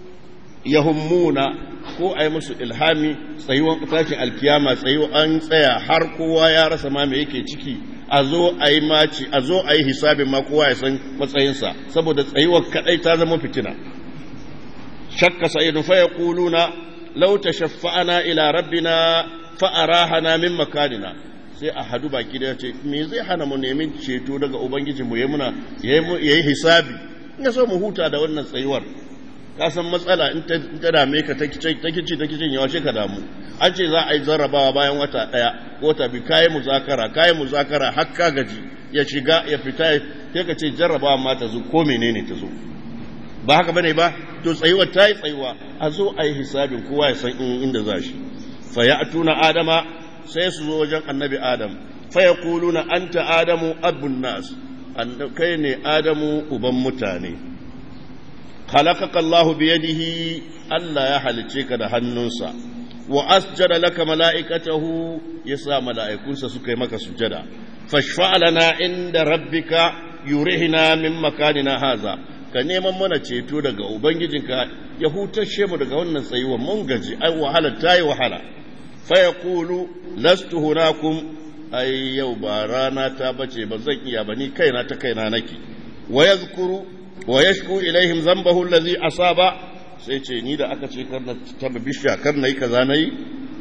يهمون ko a yi musu ilhami tsayuwan tashin alkiyama tsayo an tsaya har kowa ya rasa ma me yake ciki a zo a yi maci a zo a yi hisabin ma kowa ya san matsayinsa saboda tsayuwar kadai ta zama fitina shakka sa'idun fa yaquluna law tashaffa'ana ila rabbina fa arahana min makanina sai a hadu baki da ce me zai hana mu neman ceto daga ubangiji mu yayi muna yayi hisabi in so mu huta da wannan tsayuwar ka san matsala in ta dame ka ta kici ta kicin yawa ka damu an ce za a yi zarrabawa bayan wata ɗaya ko wata bi kayi muzakara kayi muzakara har ka gaji ya shiga ya fita sai ka ce jarrabawa ma ta zo ko menene ta zo ba haka bane ba to tsayuwa ta yi tsayuwa a zo a yi hisabin kowa ya san inda za shi fa ya tuna adama sai su zo wajen annabi adam fa ya kuluna anta adamu abun nas kai ne adamu uban mutane خلقك الله بيده ألا يحلتك ده هننسا وأسجد لك ملائكته يسا ملائكونسا سكي مكا سجدا فاشفع لنا عند ربك يرهنا من مكاننا هذا ka neman mana ceto daga ubangijinka ya hutashe mu daga wannan tsayuwa mun gaji ai wahala ta yi wahala fa yaqulu lastu hunakum ai yau ba rana ta bace ba zan iya ba ni kaina ta kaina nake wa yadhkuru wa yashku ilaihim zambahu allazi asaba sai ce ni da aka ce kar na taba bishiya kar nayi kaza nayi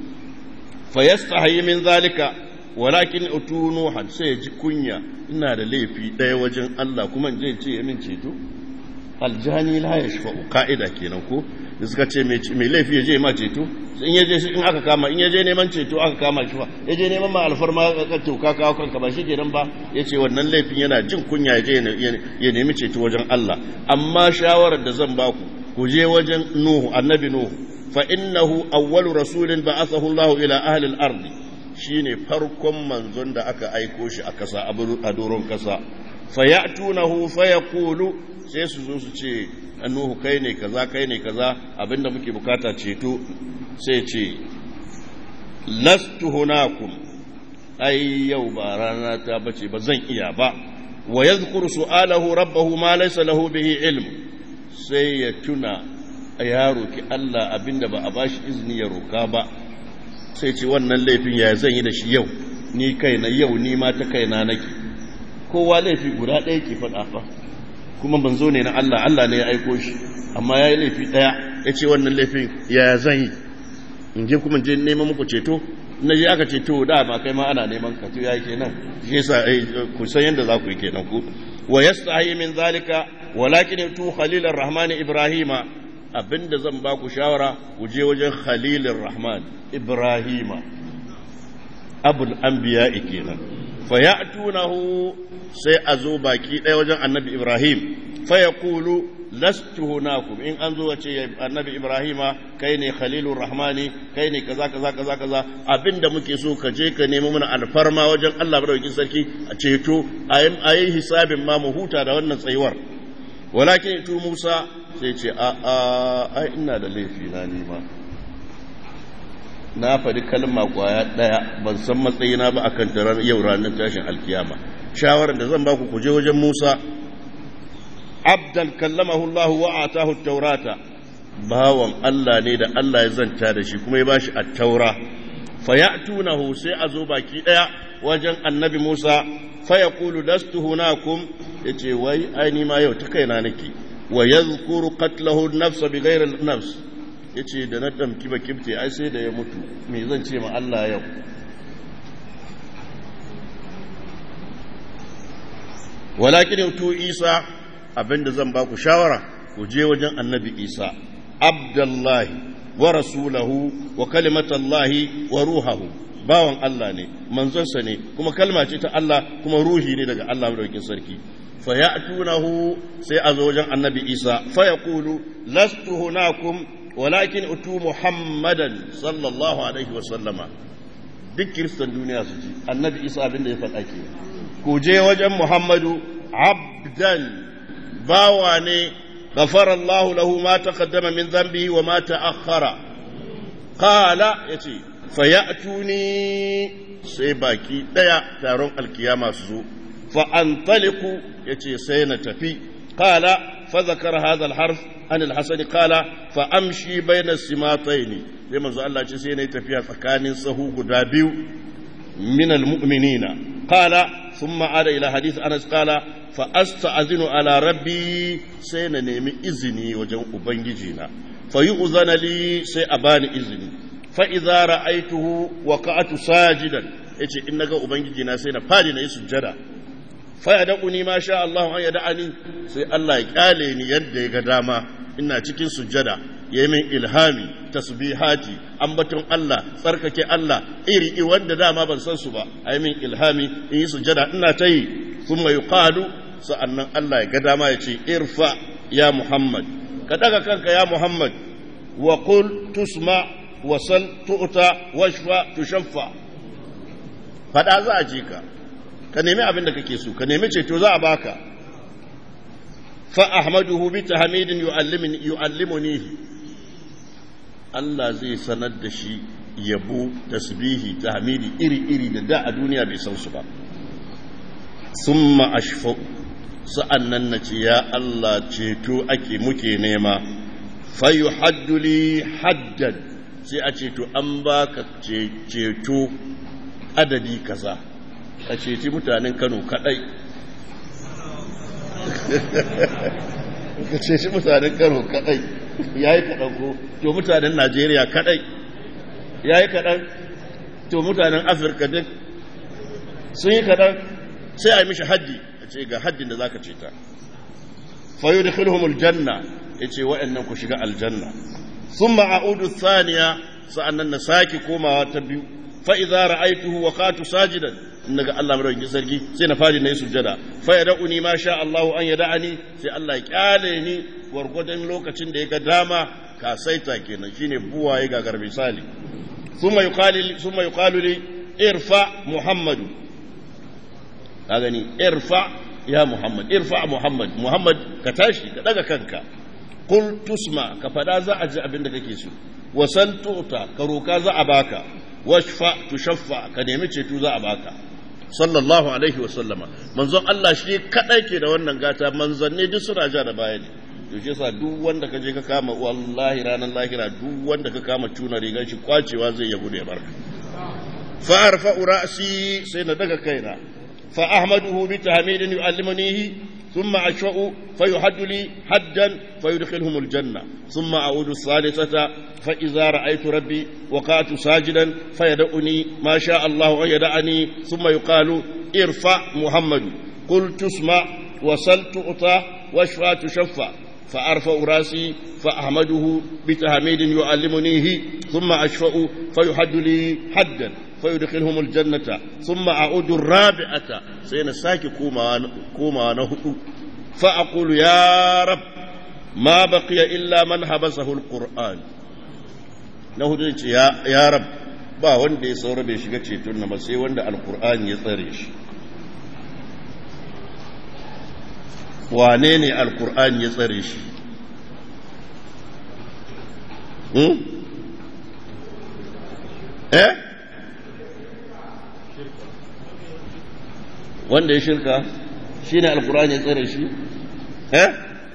fa yastahi min zalika walakin utunu had sai ji kunya ina da laifi daya wajen Allah kuma in je ce min ceto aljani la yashfa'u ka'ida kenan ko da suka ce mai laifi ya je ma ceto in ya je in aka kama in ya je neman ceto aka kama shi fa ya je neman ma alfarma ka toka kawo kanka ba shi kenan ba ya ce wannan laifin yana jin kunya ya je ya nemi ceto wajen Allah amma shawarar da zan baku ku je wajen Nuhu annabi Nuhu fa innahu awwalu rasulin ba'athahu Allah ila ahli al-ard shine farkon manzon da aka aiko shi a kasa a doron kasa fa ya'tunahu fa yaqulu sai su zo su ce Nuhu kai ne kaza kai ne kaza abinda muke bukata ceto sai ce lastu hunakum ai yau ba rana ta bace ba zan iya ba wa yadhkuru su'alahu rabbahu ma laysa lahu bihi ilm sai ya tuna ya roki Allah abinda ba a bashi izini ya roka ba sai ce wannan laifin ya zan yi da shi yau ni kaina yau ni ma ta kaina nake kowa laifi guda ɗaya ke faɗa fa kuma banzo ne na Allah Allah ne ya aiko shi amma ya yi laifi ɗaya ya ce wannan laifin ya zan yi in je kuma je neman muku ceto na je aka ceto da ma kai ma ana neman ka to yayi kenan shi yasa ku san yanda za ku yi kenan ku wa yastahi min zalika walakin tu khalilar rahman ibrahima abinda zan ba ku shawara ku je wajen khalilir rahman ibrahima abul anbiya kenan fa ya'tunahu sai a zo baki ɗaya wajen annabi ibrahim fa yaqulu lastu hunakum in an zo wace annabi ibrahima kai ne khalilur rahmani kai ne kaza kaza kaza kaza abinda muke so ka je ka nemi mana alfarma wajen Allah madaukakin sarki a ceto a yi hisabin ma mu huta da wannan tsayuwar walakin tu Musa sai ce a a ai ina da laifi na ni ma na faɗi kalma kwaya ɗaya ban san matsayina ba akan tarar yau ranar tashin alkiyama shawarar da zan ba ku je wajen Musa abdan kallamahu Allah wa atahu taurata bawan Allah ne da Allah ya zanta da shi kuma ya bashi at-taura fayatunahu sai a zo baki daya wajen annabi Musa fayaqulu lastu hunakum yace wai ai ma yau ta kaina nake wa yadhkuru qatlahu an-nafs bighayri an-nafs yace da na damki ba kibte ai sai da ya mutu me zan ce ma Allah yau walakin tu Isa abinda zan ba ku shawara ku je wajen annabi isa abdullahi wa rasulahu wa kalimatallahi wa ruhahu bawan Allah ne manzonsa ne kuma kalma ce ta Allah kuma ruhi ne daga Allah madaukakin sarki fa ya'tunahu sai a zo wajen annabi isa fa yaqulu lastu hunakum walakin utu muhammadan sallallahu alaihi wa sallama duk kiristan duniya su ji annabi isa abinda ya faɗa ke ku je wajen muhammadu abdan bawa ne غفر الله له ما تقدم من ذنبه وما تأخر قال يتي فيأتوني سيباكي ديا تارون القيامة سو فأنطلق يتي سينتفي قال فذكر هذا الحرف عن الحسن قال فأمشي بين السماطين لما زال الله سينا يتفيها فكان سهو قدابيو من المؤمنين قال ثم عاد إلى حديث أنس قال فأستأذن على ربي سينا نيمي إذني وجن أبنجينا فيؤذن لي سيأباني إذني فإذا رأيته وقعت ساجدا yace in naga ubangiji na sai na fadi na yi sujjada fa ya da'uni ma sha Allah an ya da'ani sai Allah ya kyale ni yadda ya ga dama ina cikin sujjada ya min ilhami tasbihati ambaton Allah tsarkake Allah iri wanda dama ban san su ba a min ilhami in yi sujjada ina ta yi sun mai yuqalu sa'annan Allah ya ga dama ya ce irfa ya Muhammad ka daga kanka ya Muhammad wa qul tusma wa sal tu'ta washfa tushaffa fada za a ji ka ka nemi abin da kake so ka nemi ceto za a baka fa ahmaduhu bi tahmidin yu'allimuni yu'allimunihi Allah zai sanar da shi yabo tasbihi tahmidi iri-iri da da a duniya bai san su ba summa ashfa sa'annan na ce ya Allah ceto ake muke nema fayu hadduli haddan sai a ceto an baka ceto adadi kaza a ceci mutanen Kano kadai ka ceci mutanen Kano kadai yayi kadan ko to mutanen Najeriya kadai yayi kadan to mutanen Afirka duk sun yi kadan sai a yi mishi haddi a ce ga haddin da zaka ce ta fayu da khilhumul janna ya ce wa'annan ku shiga aljanna sun ma'audu saniya sa'annan na sake komawa ta biyu fa'iza ra'aituhu wa katu sajidan in daga Allah madaukakin sarki sai na fadi na yi sujjada fa ya da'uni ma sha Allah an ya da'ani sai Allah ya kyale ni gwargwadon lokacin da ya ga dama ka saita kenan shine buwaye gagar misali summa yuqalu summa yuqalu li irfa muhammadu ka gani irfa ya muhammad irfa muhammad muhammad ka tashi ka daga kanka qul tusma ka fada za a ji abin da kake so wasal tuta ka roka za a baka washfa tushaffa ka nemi ceto za a baka sallallahu alaihi wasallama manzon Allah shi kadai ke da wannan gata manzanni duk suna ja da baya ne yaushe sa duk wanda ka je ka kama wallahi ranar lahira duk wanda ka kama tuna rigar shi kwacewa zai ya gude barka fa arfa'u ra'si sai na daga kaina فأحمده بتحميد يعلمنيه ثم أشفأ فيحد لي حدا فيدخلهم الجنة ثم أعود الثالثة فإذا رأيت ربي وقعت ساجدا فيدعني ما شاء الله أن يدعني ثم يقال ارفع محمد قلت اسمع وصلت أطى واشفى تشفى فأرفع راسي فأحمده بتحميد يعلمنيه ثم أشفأ فيحد لي حدا فيدخلهم الجنة ثم أعود الرابعة سين ساكي كوما كوما نهو فأقول يا رب ما بقي إلا من حبسه القرآن نهو يا يا رب ba wanda ya saura bai shiga ceton na sai wanda alkur'ani ya tsare shi wane ne alkur'ani ya tsare shi eh wanda ya shirka shi ne alkur'ani ya tsare shi eh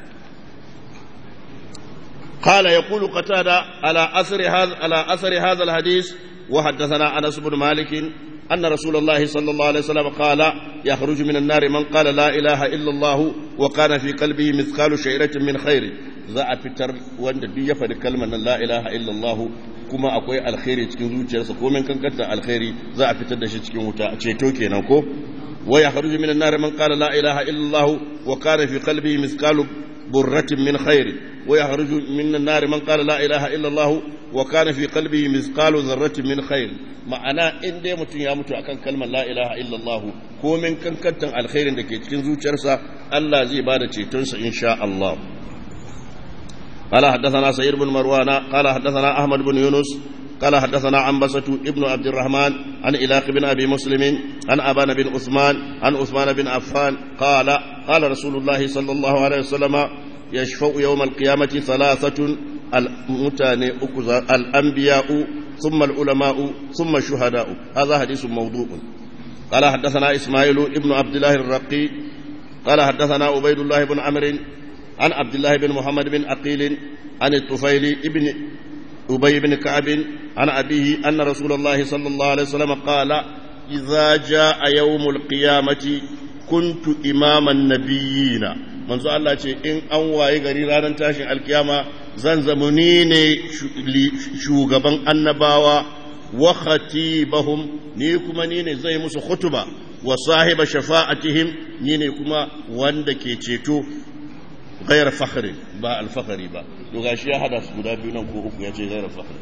قال يقول قتادة على أثر هذا على أثر هذا الحديث وحدثنا أنس بن مالك أن رسول الله صلى الله عليه وسلم قال يخرج من النار من قال لا إله إلا الله وكان في قلبه مثقال شعيرة من خير za a fitar wanda duk ya faɗi kalmar nan la ilaha illallah kuma akwai alkhairi cikin zuciyarsa ko min kankanta alkhairi za a fitar da shi cikin wuta ceto kenan ko wa ya kharuju minan nar man qala la ilaha illallah wa kana fi qalbihi mithqalu burratin min khair wa ya kharuju minan nar man qala la ilaha illallah wa kana fi qalbihi mithqalu dharratin min khair ma'ana in dai mutum ya mutu akan kalmar la ilaha illallah ko min kankantan alkhairin da ke cikin zuciyarsa Allah zai bada cetonsa insha Allah قال حدثنا سعيد بن مروان قال حدثنا أحمد بن يونس قال حدثنا عنبسة ابن عبد الرحمن عن إلاق بن أبي مسلم عن أبان بن عثمان عن عثمان بن عفان قال قال رسول الله صلى الله عليه وسلم يشفع يوم القيامة ثلاثة المتاني الأنبياء ثم العلماء ثم الشهداء هذا حديث موضوع قال حدثنا إسماعيل ابن عبد الله الرقي قال حدثنا عبيد الله بن عمرو عن عبد الله بن محمد بن عقيل عن الطفيل ابن أبي بن كعب عن أبيه أن رسول الله صلى الله عليه وسلم قال إذا جاء يوم القيامة كنت إمام النبيين manzo Allah ce in an waye gari ranar tashin alkiyama zan zama ni ne shugaban annabawa wa khatibahum ni kuma ni ne zai musu khutuba wa sahiba shafa'atihim ni ne kuma wanda ke ceto غير فخر با الفخري با to gashi ya hada su guda biyu nan ko uku ya ce غير فخر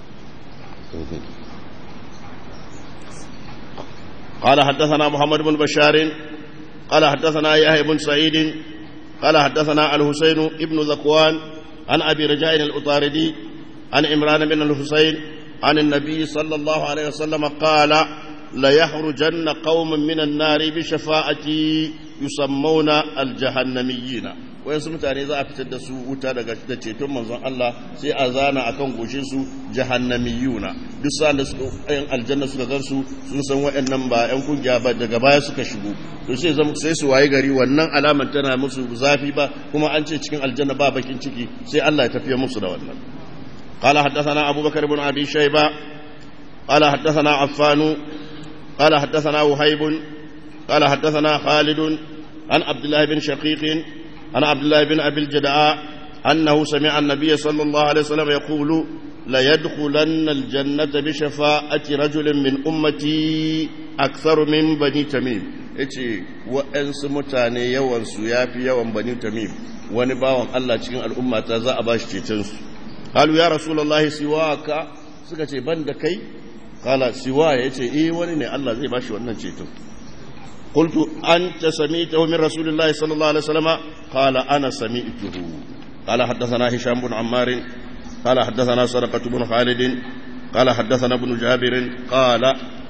قال حدثنا محمد بن بشار قال حدثنا يحيى بن سعيد قال حدثنا الحسين ابن ذكوان عن ابي رجاء الاطاردي عن عمران بن الحسين عن النبي صلى الله عليه وسلم قال ليخرجن قوم من النار بشفاعتي يسمون الجهنميين wayansu mutane za a fitar da su wuta daga da ceton manzon Allah sai a zana akan goshin su jahannamiyuna duk sa'an da suka ayan aljanna suka gansu sun san wayannan ba yan kungiya ba daga baya suka shigo to sai zama sai su waye gari wannan alaman tana musu zafi ba kuma an ce cikin aljanna ba bakin ciki sai Allah ya tafiya musu da wannan قال حدثنا أبو بكر بن أبي شيبة قال حدثنا عفان قال حدثنا وهيب قال حدثنا خالد عن عبد الله بن شقيق عن عبد الله بن أبي الجدعاء أنه سمع النبي صلى الله عليه وسلم يقول ليدخلن الجنة بشفاعة رجل من أمتي أكثر من بني تميم yace wa'yansu mutane yawansu ya fi yawan bani tamim wani bawan Allah cikin al'ummata za a ba shi cetonsu halu ya rasulallahi siwaka suka ce ban da kai kala siwa ya ce eh wani ne Allah zai ba shi wannan ceton قلت أنت سميته من رسول الله صلى الله عليه وسلم قال أنا سميته قال حدثنا هشام بن عمار قال حدثنا سرقة بن خالد قال حدثنا ابن جابر قال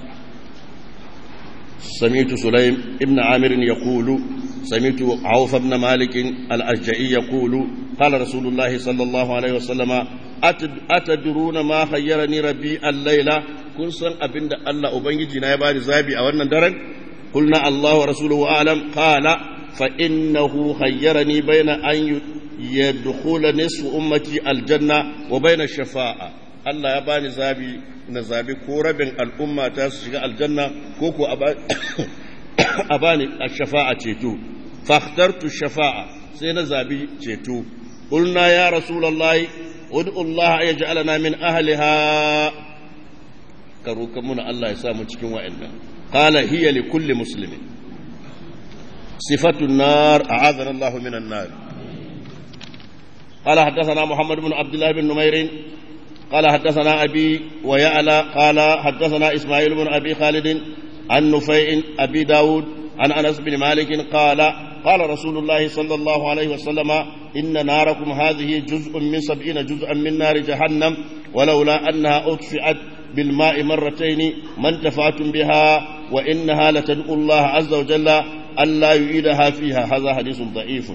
سمعت سليم ابن عامر يقول سمعت عوف بن مالك الأشجعي يقول قال رسول الله صلى الله عليه وسلم أتدرون ما خيرني ربي الليلة كن سن أبند الله أبنجي نايباني زابي أو درن قلنا الله ورسوله أعلم قال فإنه خيرني بين أن يدخل نصف أمتي الجنة وبين الشفاعة Allah ya bani zabi na zabi ko rabin al'umma ta su shiga aljanna ko ko a bani a shafa'a ceto fakhtartu shafa'a sai na zabi ceto qulna ya rasulullahi ud'u Allah ya ja'alana min ahliha karo kan muna Allah ya sa mu cikin wa'annan qala hiya li kulli muslimin sifatu an-nar a'adana Allah min an-nar قال حدثنا محمد بن عبد الله بن نمير قال حدثنا أبي ويعلى قال حدثنا إسماعيل بن أبي خالد عن نفيع أبي داود عن أنس بن مالك قال قال رسول الله صلى الله عليه وسلم إن ناركم هذه جزء من سبعين جزءا من نار جهنم ولولا أنها أطفئت بالماء مرتين ما انتفعتم بها وإنها لتدعو الله عز وجل ألا يعيدها فيها هذا حديث ضعيف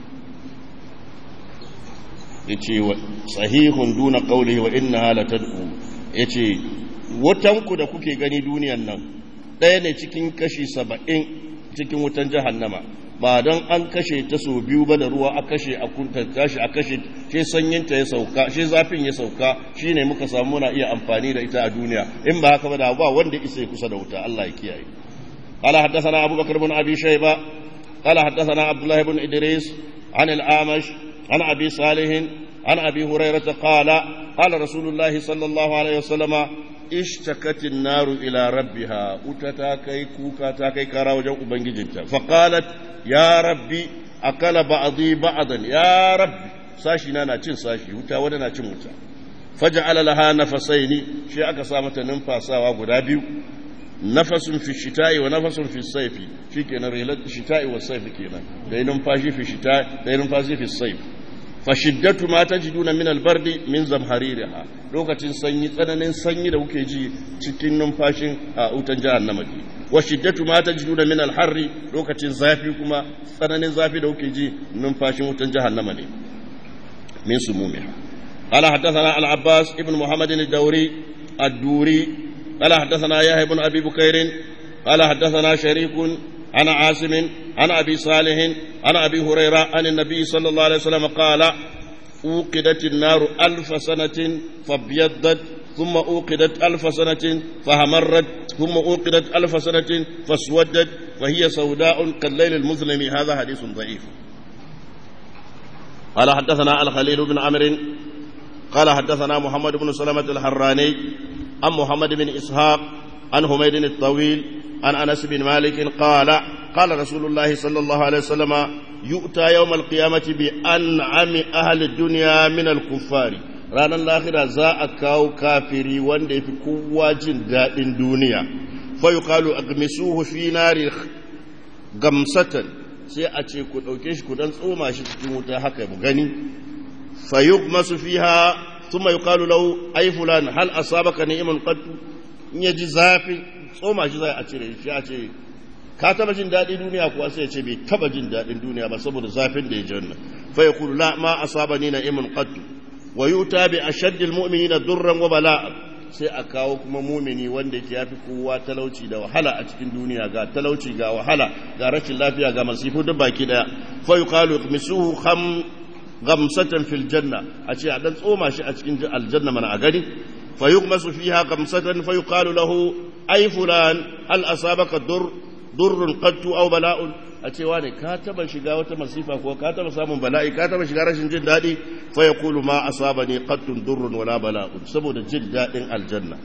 yace sahihun duna qawlihi wa innaha latad'u yace wutanku da kuke gani duniyan nan ɗaya ne cikin kashi saba'in cikin wutan jahannama ba don an kashe ta so biyu ba da ruwa a kashe a kunta tashi a kashe shi sanyinta ya sauka shi zafin ya sauka shi ne muka samu muna iya amfani da ita a duniya in ba haka ba da ba wanda isa ya kusa da wuta Allah ya kiyaye قال حدثنا أبو بكر بن أبي شيبة قال حدثنا عبد الله بن إدريس عن الأعمش عن أبي صالح عن أبي هريرة قال قال رسول الله صلى الله عليه وسلم اشتكت النار إلى ربها أتتاكي كوكاتاكي كارا وجو أبنججنتا فقالت يا ربي أكل بعضي بعضا يا ربي ساشي نانا تشن ساشي وتا ودنا تشن وتا فجعل لها نفسين شيء أكسامة ننفاسا وغدابيو نفس في الشتاء ونفس في الصيف في كنا ريلة الشتاء والصيف كنا ده ننفاشي في الشتاء ده ننفاشي في الصيف fashiddatu ma tajiduna min albardi min zamhaririha lokacin sanyi tsananin sanyi da kuke ji cikin numfashin a wutan jahannama ne wa shiddatu ma tajiduna min alharri lokacin zafi kuma tsananin zafi da kuke ji numfashin wutan jahannama ne min sumumiha قال حدثنا العباس ابن محمد الدوري الدوري قال حدثنا يحيى بن ابي بكير قال حدثنا شريك عن عاصم عن ابي صالح عن ابي هريره عن النبي صلى الله عليه وسلم قال اوقدت النار الف سنه فابيضت ثم اوقدت الف سنه فهمرت ثم اوقدت الف سنه فاسودت فهي سوداء كالليل المظلم هذا حديث ضعيف قال حدثنا الخليل بن عمرو قال حدثنا محمد بن سلمة الحراني عن محمد بن إسحاق عن حميد الطويل عن أنس بن مالك قال قال رسول الله صلى الله عليه وسلم يؤتى يوم القيامة بأنعم أهل الدنيا من الكفار ranar lahira za a kawo kafiri wanda ya fi kowa jin daɗin duniya fayu kalu a gamisuhu fi nari gamsatan sai a ce ku ɗauke shi ku dan tsoma shi cikin wuta haka mu gani فيغمس فيها ثم يقال له أي فلان هل أصابك نعم قد يجي زافي tsoma shi zai a cire shi a ce ka taba jin daɗin duniya kuwa sai ya ce bai taba jin daɗin duniya ba saboda zafin da ya ji wannan fa yaqulu la ma asabani na imin qad wa yuta bi ashaddil mu'minina durran wa bala'a sai a kawo kuma mumini wanda ke yafi kowa talauci da wahala a cikin duniya ga talauci ga wahala ga rashin lafiya ga masifu duk baki daya fa yuqalu misuhu kham gamsatan fil janna a ce a dan tsoma shi a cikin aljanna mana a gani fa yughmasu fiha gamsatan fa yuqalu lahu ay fulan hal asabaka dur durrun qattu aw bala'un a ce wani ka taba shiga wata masifa ko ka taba samun bala'i ka taba shiga rashin jin dadi fa yaqulu ma asabani qattun durrun wala bala'un saboda jin dadin aljanna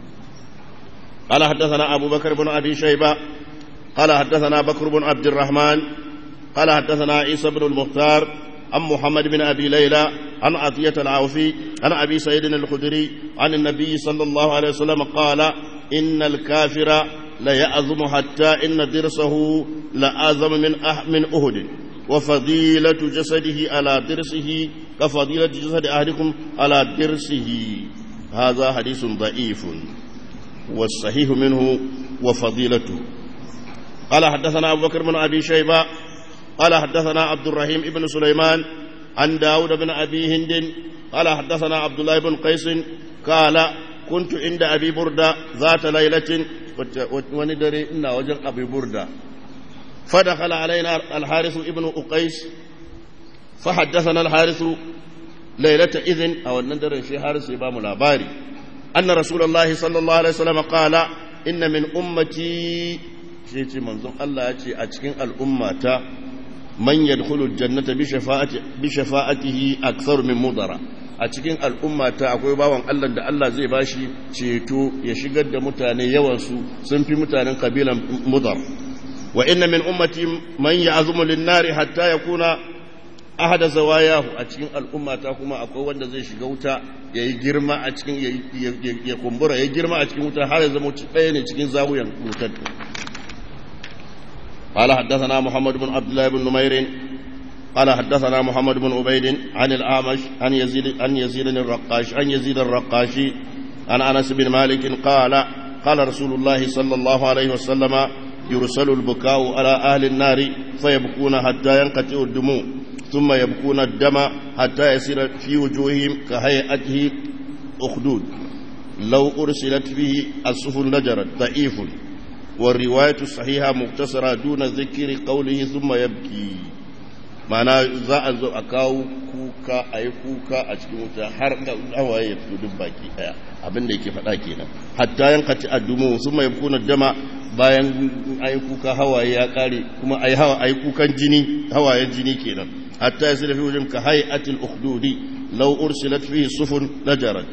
قال حدثنا أبو بكر بن أبي شيبة قال حدثنا بكر بن عبد الرحمن قال حدثنا عيسى بن المختار عن محمد بن أبي ليلى عن عطية العوفي عن أبي سيد الخدري عن النبي صلى الله عليه وسلم قال إن الكافر ليأظم حتى إن درسه لأعظم من أح من أهد وفضيلة جسده على درسه كفضيلة جسد أحدكم على درسه هذا حديث ضعيف والصحيح منه وفضيلته قال حدثنا أبو بكر بن أبي شيبة قال حدثنا عبد الرحيم بن سليمان عن داود بن أبي هند قال حدثنا عبد الله بن قيس قال كنت عند أبي بردة ذات ليلة وندري إن وجن أبي بردة فدخل علينا الحارث ابن أقيس فحدثنا الحارث ليلة إذن أو ندر في حارث إمام الأباري أن رسول الله صلى الله عليه وسلم قال إن من أمتي شيء منظم الله يأتي أتكين الأمة man yadkhulu jannata bi shafa'ati bi shafa'atihi akthar min mudara a cikin al'umma ta akwai bawan Allah da Allah zai bashi ceto ya shigar da mutane yawan su sun fi mutanen kabilan mudar wa inna min ummati man ya'zumu lin-nari hatta yakuna ahada zawayahu a cikin al'umma ta kuma akwai wanda zai shiga wuta yayi girma a cikin ya kumbura ya girma a cikin wuta har ya zama ɗaya ne cikin zawuyan wutar قال حدثنا محمد بن عبد الله بن نمير قال حدثنا محمد بن عبيد عن الأعمش عن يزيد عن يزيد الرقاش عن يزيد الرقاشي عن أنس بن مالك قال قال رسول الله صلى الله عليه وسلم يرسل البكاء على أهل النار فيبكون حتى ينقطع الدموع ثم يبكون الدم حتى يصير في وجوههم كهيئته أخدود لو أرسلت فيه السفن نجرت ضعيف والرواية الصحيحة مقتصرة دون ذكر قوله ثم يبكي معنى za a zo a kawo kuka a yi kuka a cikin wuta har da hawaye ya fito duk baki daya abin da yake faɗa kenan hatta yan kati addumu sun mai kuna dama bayan a yi kuka hawaye ya kare kuma a yi hawa a yi kukan jini hawayen jini kenan hatta ya fi wajen ka hayi atil ukhdudi law ursilat fihi sufun najarat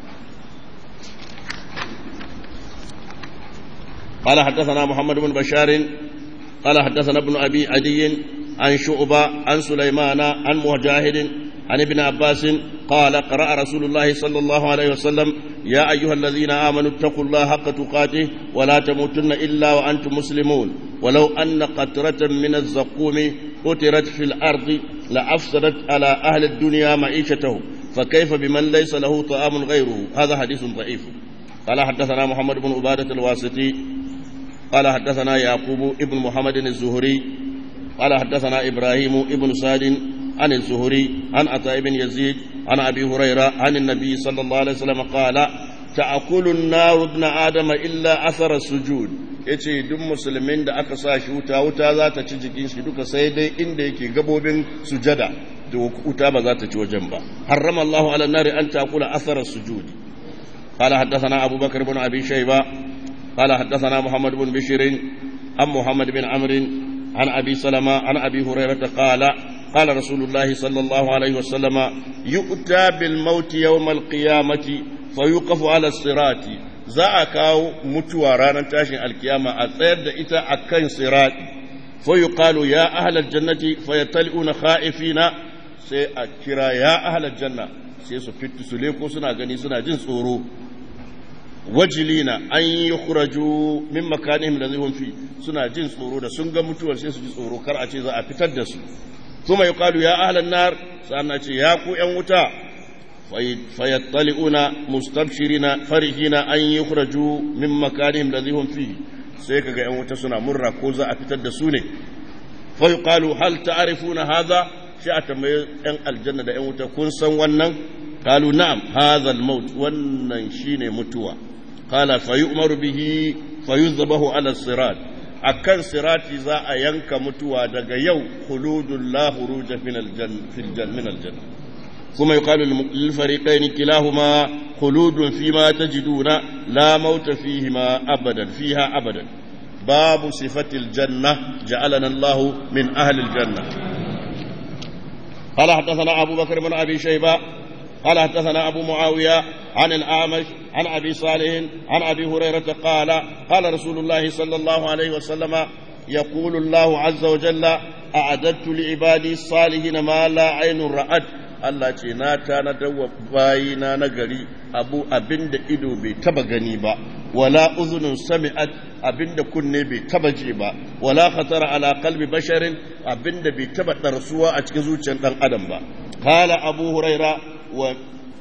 قال حدثنا محمد بن بشار قال حدثنا ابن أبي عدي عن شعبة عن سليمان عن مجاهد عن ابن عباس قال قرأ رسول الله صلى الله عليه وسلم يا أيها الذين آمنوا اتقوا الله حق تقاته ولا تموتن إلا وأنتم مسلمون ولو أن قطرة من الزقوم أترت في الأرض لأفسدت على أهل الدنيا معيشتهم فكيف بمن ليس له طعام غيره هذا حديث ضعيف قال حدثنا محمد بن عبادة الواسطي قال حدثنا يعقوب ابن محمد الزهري قال حدثنا إبراهيم ابن سعد عن الزهري عن عطاء بن يزيد عن أبي هريرة عن النبي صلى الله عليه وسلم قال تأكل النار ابن آدم إلا أثر السجود yace duk musulmin da aka sa shi wuta wuta za ta ci jikin shi duka sai dai inda yake gabobin sujada da wuta ba za ta ci wajen ba harrama Allahu ala nari an takula athara sujudi qala haddathana Abu Bakar ibn Abi Shayba qala haddathana Muhammad ibn Bishr an Muhammad bin Amr an Abi Salama an Abi Hurairah qala قال رسول الله صلى الله عليه وسلم يؤتى بالموت يوم القيامة فيوقف على الصراط za a kawo mutuwa ranar tashin alkiyama a tsayar da ita a kan sirati fa yuqalu ya ahlal jannati fa yataluna khaifina sai a kira ya ahlal janna sai su fitu su leko suna gani suna jin tsoro wajilina an yukhraju min makanihim da zihum fi suna jin tsoro da sun ga mutuwar sai su ji tsoro kar a ce za a fitar da su kuma yuqalu ya ahlan nar sannan ce ya ku yan wuta fayattali'una mustabshirina farihina an yukhraju min makanihim ladhi hum fihi sai kaga yan wuta suna murra ko za a fitar da su ne fa yuqalu hal ta'rifuna hadha shi a tambaye yan aljanna da yan wuta kun san wannan qalu na'am hadha al-maut wannan shine mutuwa qala fa yu'maru bihi fa yuzbahu ala sirat akan sirati za a yanka mutuwa daga yau khuludul la khuruja min al-janna min al-janna ثم يقال للفريقين كلاهما خلود فيما تجدون لا موت فيهما أبدا فيها أبدا باب صفة الجنة جعلنا الله من أهل الجنة قال حدثنا أبو بكر بن أبي شيبة قال حدثنا أبو معاوية عن الأعمش عن أبي صالح عن أبي هريرة قال قال رسول الله صلى الله عليه وسلم يقول الله عز وجل أعددت لعبادي الصالحين ما لا عين رأت Allah ce na tanadar wa bayina na gari abu abinda ido bai taba gani ba wala uzunin sami'at abinda kunne bai taba ji ba wala khatara ala qalbi basharin abinda bai taba darsuwa a cikin zuciyar dan adam ba qala abu huraira wa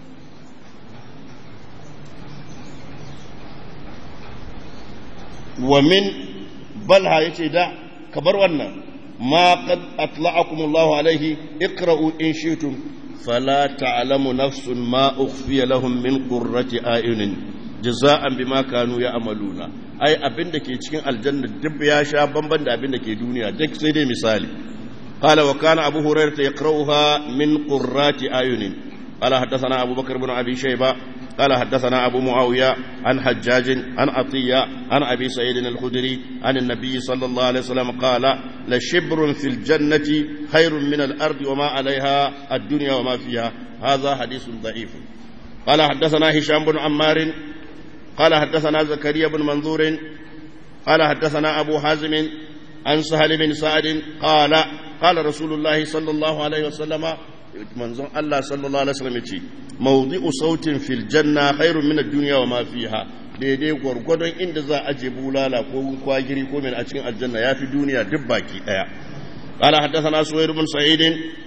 wa min balha yace da kabar wannan ma qad atla'akum Allah alaihi iqra'u in shi'tum فلا تعلم نفس ما أخفي لهم من قرة أعين جزاء بما كانوا يعملون أي أبن دكي cikin aljanna duk ya sha bamban da abin da ke duniya duk sai dai misali قال وكان أبو هريرة يقرأها من قرات أعين قال حدثنا أبو بكر بن أبي شيبة قال حدثنا أبو معاوية عن حجاج عن عطية عن أبي سعيد الخدري عن النبي صلى الله عليه وسلم قال لشبر في الجنة خير من الأرض وما عليها الدنيا وما فيها هذا حديث ضعيف قال حدثنا هشام بن عمار قال حدثنا زكريا بن منظور قال حدثنا أبو حازم عن سهل بن سعد قال قال رسول الله صلى الله عليه وسلم manzon Allah sallallahu alaihi wasallam yace mawdi'u sautin fil janna khairun min ad-dunya wa ma fiha daidai gwargwadon inda za a je bulala ko kwagiri ko min a cikin aljanna yafi duniya duk baki daya qala haddathana suwayr bin sa'id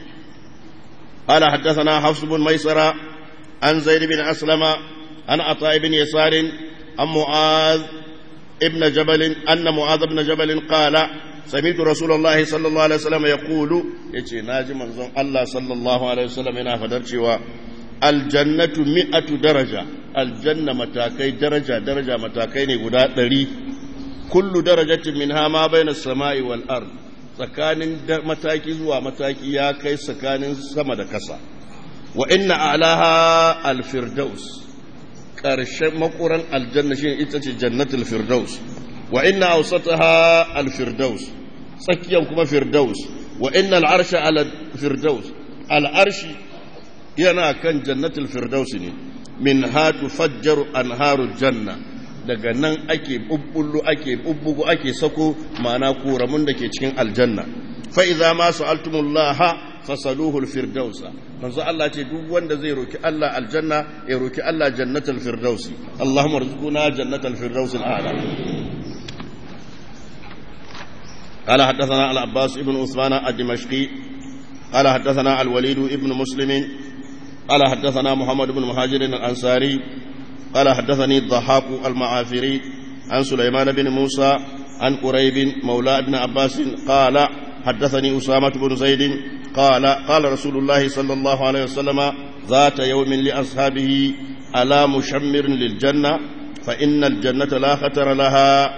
qala haddathana hafs bin maisara an zaid bin aslama an ata ibn yasar an mu'az ibn jabal anna mu'az ibn jabal qala سمعت رسول الله صلى الله عليه وسلم يقول يجي ناجي منزون الله صلى الله عليه وسلم yana fadar cewa aljannatu mi'atu daraja aljanna matakai daraja daraja matakai ne guda ɗari kullu darajatin minha ma baina samai wal ard tsakanin mataki zuwa mataki ya kai tsakanin sama da kasa wa inna a'laha alfirdaus ƙarshen makuran aljanna shine ita ce jannatul firdaus wa inna awsataha al-firdaus tsakiyan kuma firdaus wa inna al-arsha ala firdaus al-arshi yana kan jannatul firdaus ne min ha tufajjaru anharul janna daga nan ake bubbullu ake bubbugu ake sako ma'ana koramun da ke cikin aljanna fa idza ma sa'altumullaha fasaluhu al-firdausa manzo Allah ce duk wanda zai roki Allah aljanna ya roki Allah jannatul firdausi Allahumma rzuqna jannatul firdausil a'la قال حدثنا العباس بن عثمان الدمشقي قال حدثنا الوليد بن مسلم قال حدثنا محمد بن مهاجر الأنصاري قال حدثني الضحاك المعافري عن سليمان بن موسى عن قريب مولى ابن عباس قال حدثني أسامة بن زيد قال قال رسول الله صلى الله عليه وسلم ذات يوم لأصحابه ألا مشمر للجنة فإن الجنة لا خطر لها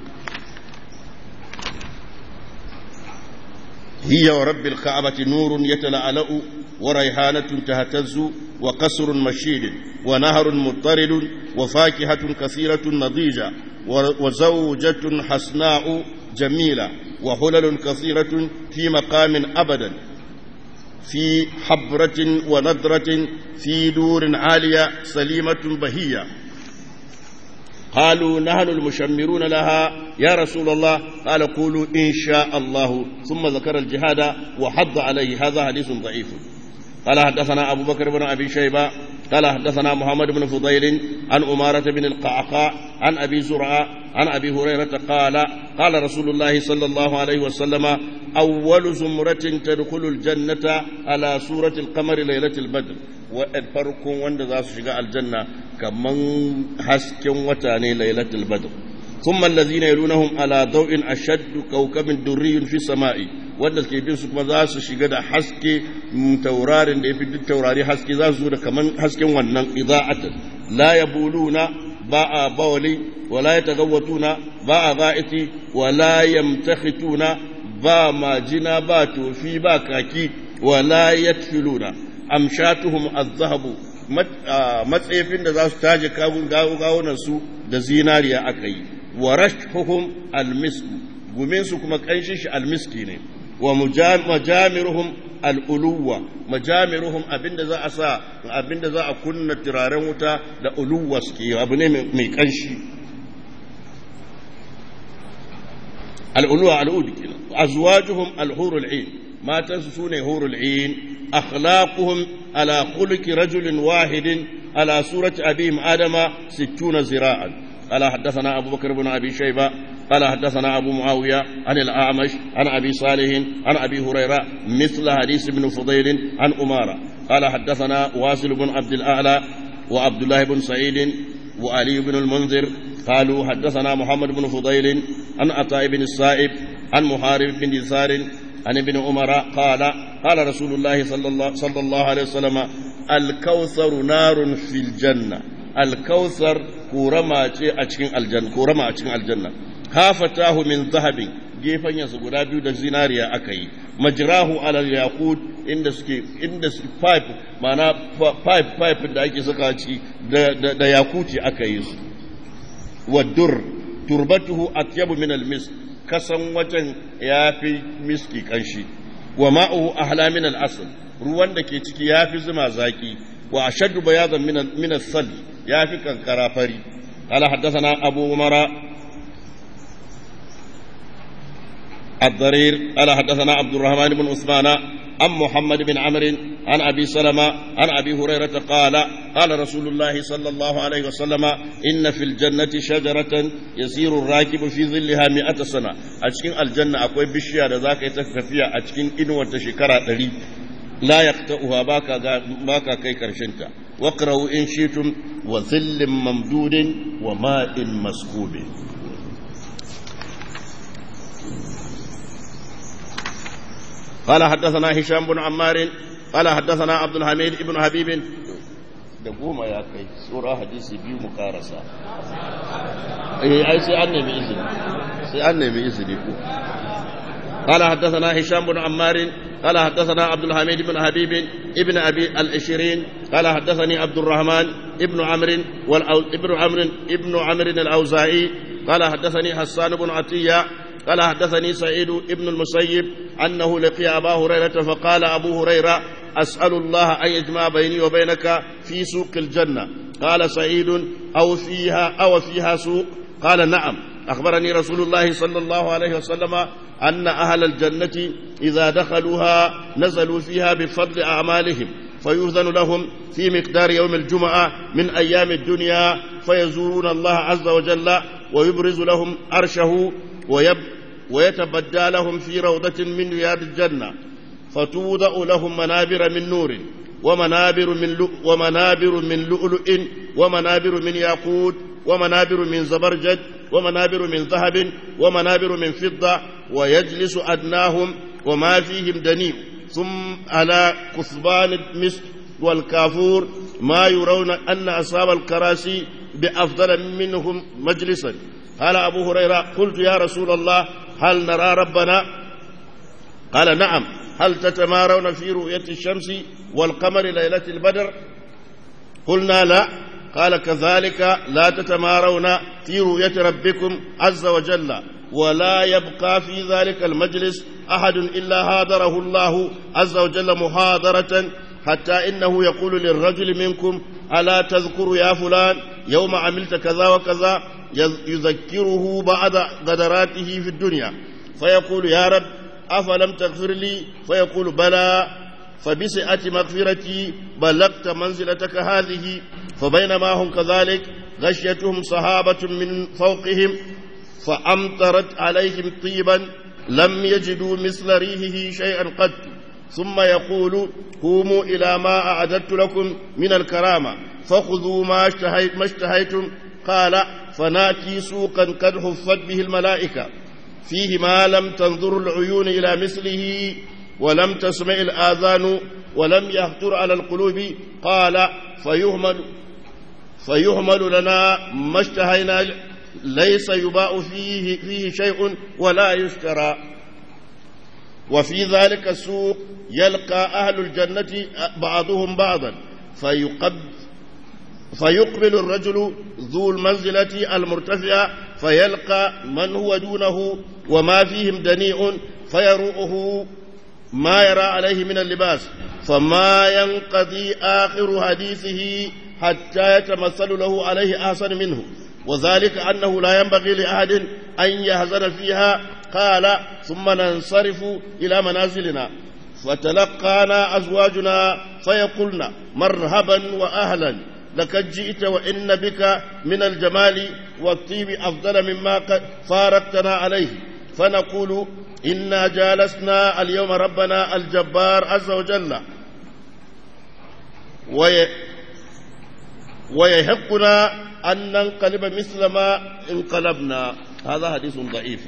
هي ورب الكعبة نور يتلألأ وريحانة تهتز وقصر مشيد ونهر مضطرد وفاكهة كثيرة نضيجة وزوجة حسناء جميلة وحلل كثيرة في مقام أبدا في حبرة ونضرة في دور عالية سليمة بهية قالوا نحن المشمرون لها يا رسول الله قال قولوا إن شاء الله ثم ذكر الجهاد وحض عليه هذا حديث ضعيف قال حدثنا أبو بكر بن أبي شيبة قال حدثنا محمد بن فضيل عن أمارة بن القعقاع عن أبي زرعة عن أبي هريرة قال قال رسول الله صلى الله عليه وسلم أول زمرة تدخل الجنة على سورة القمر ليلة البدر وفرق وند ذا شجاع الجنة كمن حسك وتاني ليلة البدر ثم الذين يلونهم على ضوء أشد كوكب دري في السماء wanda ke bin su kuma za su shiga da haske taurarin da ya fi duk taurari haske za su zo da kaman hasken wannan ida'atan la yabuluna ba a bawali wala yatagawwatuna ba a ba'iti wala yamtakhituna ba majina ba tofi ba kaki wala yatfiluna amshatuhum az-zahabu matsayafin da za su taje kawun gawunan su da zinariya aka yi wa rashhuhum al-misku gumin su kuma kanshin shi al-miski ne wa majamiruhum al'uluwa majamiruhum abinda za a sa abinda za a kunna turaren wuta da uluwa suke abu ne mai kanshi al'uluwa al'udu kenan azwajuhum al-hurul ain matansu sune hurul ain akhlaquhum ala khuluqi rajulin wahidin ala surati abihim adama 60 zira'an قال حدثنا أبو بكر بن أبي شيبة قال حدثنا أبو معاوية عن الأعمش عن أبي صالح عن أبي هريرة مثل حديث ابن فضيل عن أمارة قال حدثنا واصل بن عبد الأعلى وعبد الله بن سعيد وعلي بن المنذر قالوا حدثنا محمد بن فضيل عن عطاء بن السائب عن محارب بن يسار عن ابن عمر قال قال رسول الله صلى الله, صلى الله عليه وسلم الكوثر نار في الجنة الكوثر korama ce a cikin aljanna korama a cikin aljanna hafatahu min zahabin gefen yansu guda biyu da zinariya aka yi majrahu ala yaqut inda suke inda su pipe mana pipe pipe da ake saka ci da da yakuti aka yi su wadur turbatuhu atyabu min almisk kasan wajen yafi miski kanshi wa ma'uhu ahla min al-asl ruwan da ke ciki yafi zuma zaki wa ashaddu bayadan min min as-sal ya fi kankara fari قال حدثنا أبو عمر الضرير قال حدثنا عبد الرحمن بن عثمان عن محمد بن عمرو عن أبي سلمة عن أبي هريرة قال قال رسول الله صلى الله عليه وسلم إن في الجنة شجرة يسير الراكب في ظلها مئة سنة أشكين الجنة أقوي بشيا ذاك يتففيا أشكين إنوة شكرا تلي لا يقطعها باكا باكا كي كرشنتا واقرأوا إن شئتم وظل ممدود وماء مسكوب قال حدثنا هشام بن عمار قال حدثنا عبد الحميد بن حبيب da goma ya kai tsora hadisi biyu mu karasa eh ai sai an nemi izini sai an nemi izini ko قال حدثنا هشام بن عمار قال حدثنا عبد الحميد بن حبيب ابن ابي العشرين قال حدثني عبد الرحمن ابن عمرو ابن عمرو ابن عمرو الاوزاعي قال حدثني حسان بن عطيه قال حدثني سعيد ابن المسيب انه لقي ابا هريره فقال ابو هريره اسال الله ان يجمع بيني وبينك في سوق الجنه قال سعيد او فيها او فيها سوق قال نعم اخبرني رسول الله صلى الله عليه وسلم أن أهل الجنة إذا دخلوها نزلوا فيها بفضل أعمالهم فيؤذن لهم في مقدار يوم الجمعة من أيام الدنيا فيزورون الله عز وجل ويبرز لهم عرشه ويب ويتبدى لهم في روضة من رياض الجنة فتوضع لهم منابر من نور ومنابر من لؤ ومنابر من لؤلؤ ومنابر من ياقوت ومنابر من زبرجد ومنابر من ذهب ومنابر من فضة ويجلس أدناهم وما فيهم دنيء ثم على كثبان المسك والكافور ما يرون أن أصحاب الكراسي بأفضل منهم مجلسا قال أبو هريرة قلت يا رسول الله هل نرى ربنا قال نعم هل تتمارون في رؤية الشمس والقمر ليلة البدر قلنا لا قال كذلك لا تتمارون في رؤية ربكم عز وجل ولا يبقى في ذلك المجلس أحد إلا هادره الله عز وجل محاضرة حتى إنه يقول للرجل منكم ألا تذكر يا فلان يوم عملت كذا وكذا يذكره بعد غدراته في الدنيا فيقول يا رب أفلم تغفر لي فيقول بلى فبسعة مغفرتي بلغت منزلتك هذه فبينما هم كذلك غشيتهم صحابة من فوقهم فأمطرت عليهم طيبا لم يجدوا مثل ريحه شيئا قد ثم يقول قوموا إلى ما أعددت لكم من الكرامة فخذوا ما, اشتهيت ما اشتهيتم قال فناتي سوقا قد حفت به الملائكة فيه ما لم تنظر العيون إلى مثله ولم تسمع الآذان ولم يخطر على القلوب قال فيهمل فيهمل لنا ما اشتهينا ليس يباع فيه, فيه شيء ولا يشترى وفي ذلك السوق يلقى أهل الجنة بعضهم بعضا فيقب فيقبل الرجل ذو المنزلة المرتفعة فيلقى من هو دونه وما فيهم دنيء فيروؤه ما يرى عليه من اللباس فما ينقضي آخر حديثه حتى يتمثل له عليه أحسن منه وذلك أنه لا ينبغي لأحد أن يهزن فيها قال ثم ننصرف إلى منازلنا فتلقانا أزواجنا فيقولن مرحبا وأهلا لقد جئت وإن بك من الجمال والطيب أفضل مما قد فارقتنا عليه فنقول إنا جالسنا اليوم ربنا الجبار عز وجل وي ويحقنا أن ننقلب مثل ما انقلبنا هذا حديث ضعيف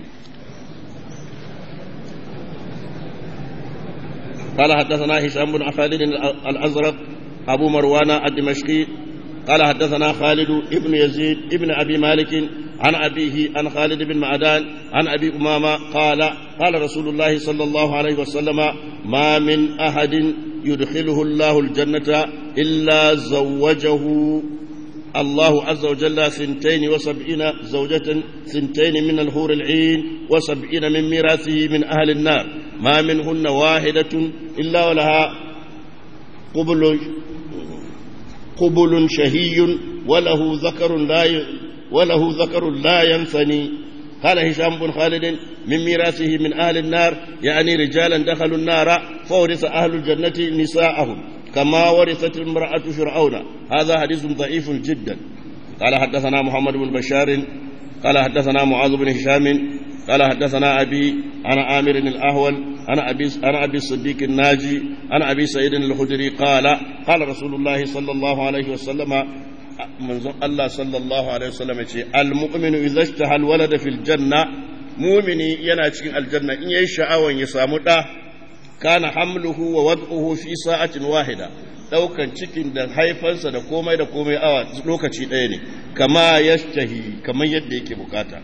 قال حدثنا هشام بن خالد الأزرق أبو مروان الدمشقي قال حدثنا خالد ابن يزيد ابن أبي مالك عن أبيه عن خالد بن معدان عن أبي أمامة قال قال رسول الله صلى الله عليه وسلم ما من أحد يدخله الله الجنة إلا زوجه الله عز وجل ثنتين وسبعين زوجة ثنتين من الحور العين وسبعين من ميراثه من أهل النار ما منهن واحدة إلا ولها قبل قبل شهي وله ذكر لا ي... وله ذكر لا ينثني قال هشام بن خالد من ميراثه من أهل النار يعني رجالا دخلوا النار فورث أهل الجنة نساءهم كما ورثت المرأة فرعون هذا حديث ضعيف جدا قال حدثنا محمد بن بشار قال حدثنا معاذ بن هشام قال حدثنا أبي عن عامر الأهول عن أبي عن أبي الصديق الناجي عن أبي سعيد الخدري قال قال رسول الله صلى الله عليه وسلم منظر الله صلى الله عليه وسلم المؤمن إذا اشتهى الولد في الجنة مؤمني yana cikin aljanna in yayi sha'awan ya samu da kana hamluhu wa wad'uhu fi sa'atin wahida daukan cikin da haifansa da komai da komai awa lokaci ɗaya ne kama yashtahi kamar yadda yake bukata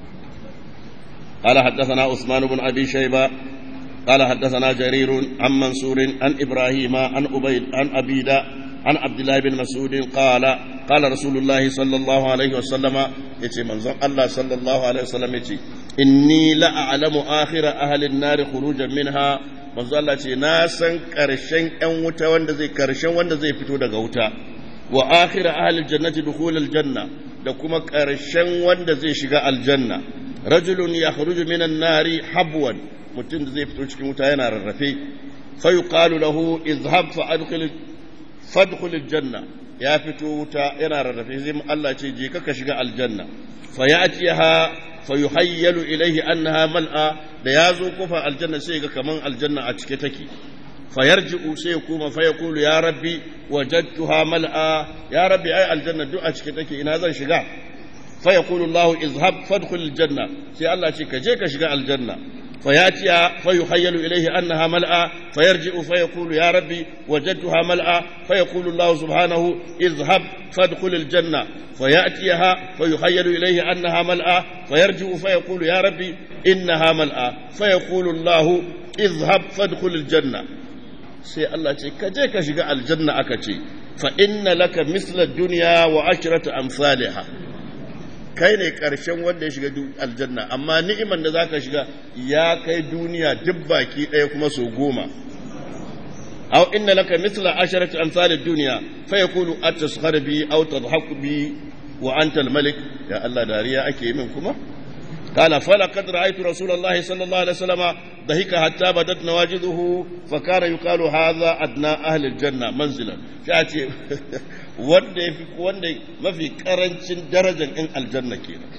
قال حدثنا عثمان بن أبي شيبة قال حدثنا جرير عن منصور عن إبراهيم عن أبيد عن أبيدة عن عبد الله بن مسعود قال قال رسول الله صلى الله عليه وسلم يتي منظر الله صلى الله عليه وسلم يتي إني لا أعلم آخر أهل النار خروجا منها manzo Allah ce na san karshen ƴan wuta wanda zai karshen wanda zai fito daga wuta wa akhir ahli jannati dukhulul janna da kuma karshen wanda zai shiga aljanna rajulun yakhruju minan nari habwan mutum da zai fito cikin wuta yana rarrafe fa yuqalu lahu izhab fa adkhil fadkhul aljanna ya fito wuta yana rarrafe sai Allah ce je ka shiga aljanna fa ya'tiha fa yuhayyalu ilayhi annaha mal'a da yazo kofa aljanna sai ga kaman aljanna a cike take fa yarji'u sai ya kuma fa yaqulu ya rabbi wajadtuha mal'a ya rabbi ai aljanna duk a cike take ina zan shiga fa yaqulu Allah izhab fadkhul aljanna sai Allah ce ka je ka shiga aljanna فياتي فيخيل اليه انها ملأى فيرجع فيقول يا ربي وجدتها ملأى فيقول الله سبحانه اذهب فادخل الجنه فياتيها فيخيل اليه انها ملأى فيرجع فيقول يا ربي انها ملأى فيقول الله اذهب فادخل الجنه sai Allah ce ka je ka shiga aljanna aka ce fa inna laka misla dunya wa ashratu amsalha kai ne ƙarshen wanda ya shiga aljanna amma ni'iman da zaka shiga ya kai duniya duk baki ɗaya kuma so goma aw inna laka mithla asharati amsal ad-dunya fa yaqulu ataskhar bi aw tadhhaku bi wa anta al-malik ya Allah dariya ake min kuma قال فلقد رأيت رسول الله صلى الله عليه وسلم ضحك حتى بدت نواجذه فكان يقال هذا أدنى أهل الجنة منزلا شاتي wanda ya fi wanda mafi karancin darajar in aljanna kenan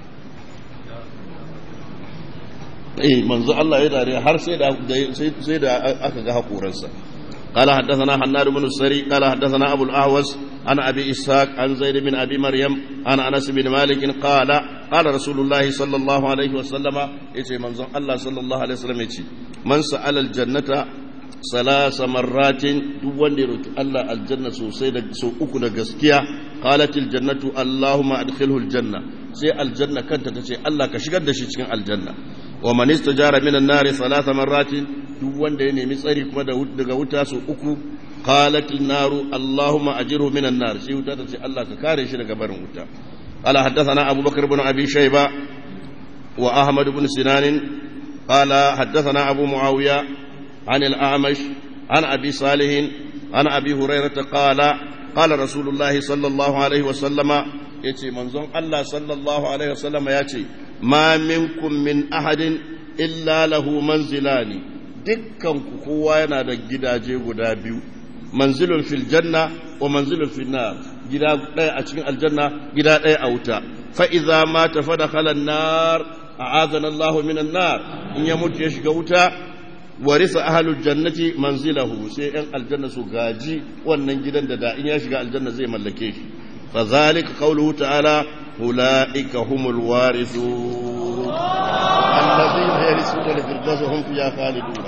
eh manzo Allah ya dare har sai da sai da aka ga hakoransa قال حدثنا حناد بن السري قال حدثنا ابو الاهوس عن ابي اسحاق عن زيد بن ابي مريم عن انس بن مالك قال قال رسول الله صلى الله عليه وسلم يتي منزon Allah صلى الله عليه وسلم يتي من سال الجنه ثلاث مرات duk wanda ya roki Allah aljanna sosai da so uku da gaskiya qalat aljannatu allahumma adkhilhu aljanna sai aljanna kanta tace Allah ka shigar da shi cikin aljanna wa man istajara minan nari thalath marratin duk wanda ya nemi tsari kuma daga wuta su uku qalatil naru allahumma ajirhu minan nar shi wuta ta ce Allah ka kare shi daga barin wuta qala haddathana abubakar ibn abi shayba wa ahmad ibn sinan qala haddathana abu muawiya an al-a'mash an abi salih an abi hurairah qala qala rasulullahi sallallahu alaihi wa sallama yace manzon Allah sallallahu alaihi wa sallama yace ma minkum min ahadin illa lahu manzilani dukkanku kowa yana da gidaje guda biyu manzilun fil janna wa manzilun fil nar gida ɗaya a cikin aljanna gida ɗaya a wuta fa idza mata fa dakhala an-nar a'adana Allahu minan nar in ya mutu ya shiga wuta warisa ahlul jannati manzilahu sai yan aljanna su gaji wannan gidan da da in ya shiga aljanna zai mallake shi fa zalika qawluhu ta'ala ulaika humul warithun الذين يرثون الفردوس هم فيها خالدون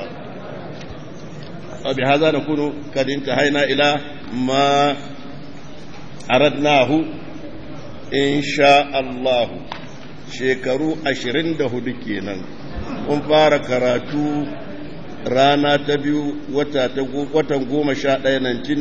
وبهذا نكون قد انتهينا إلى ما أردناه إن شاء الله shekaru ashirin da hudu kenan kun fara karatu rana ta biyu watan goma sha ɗaya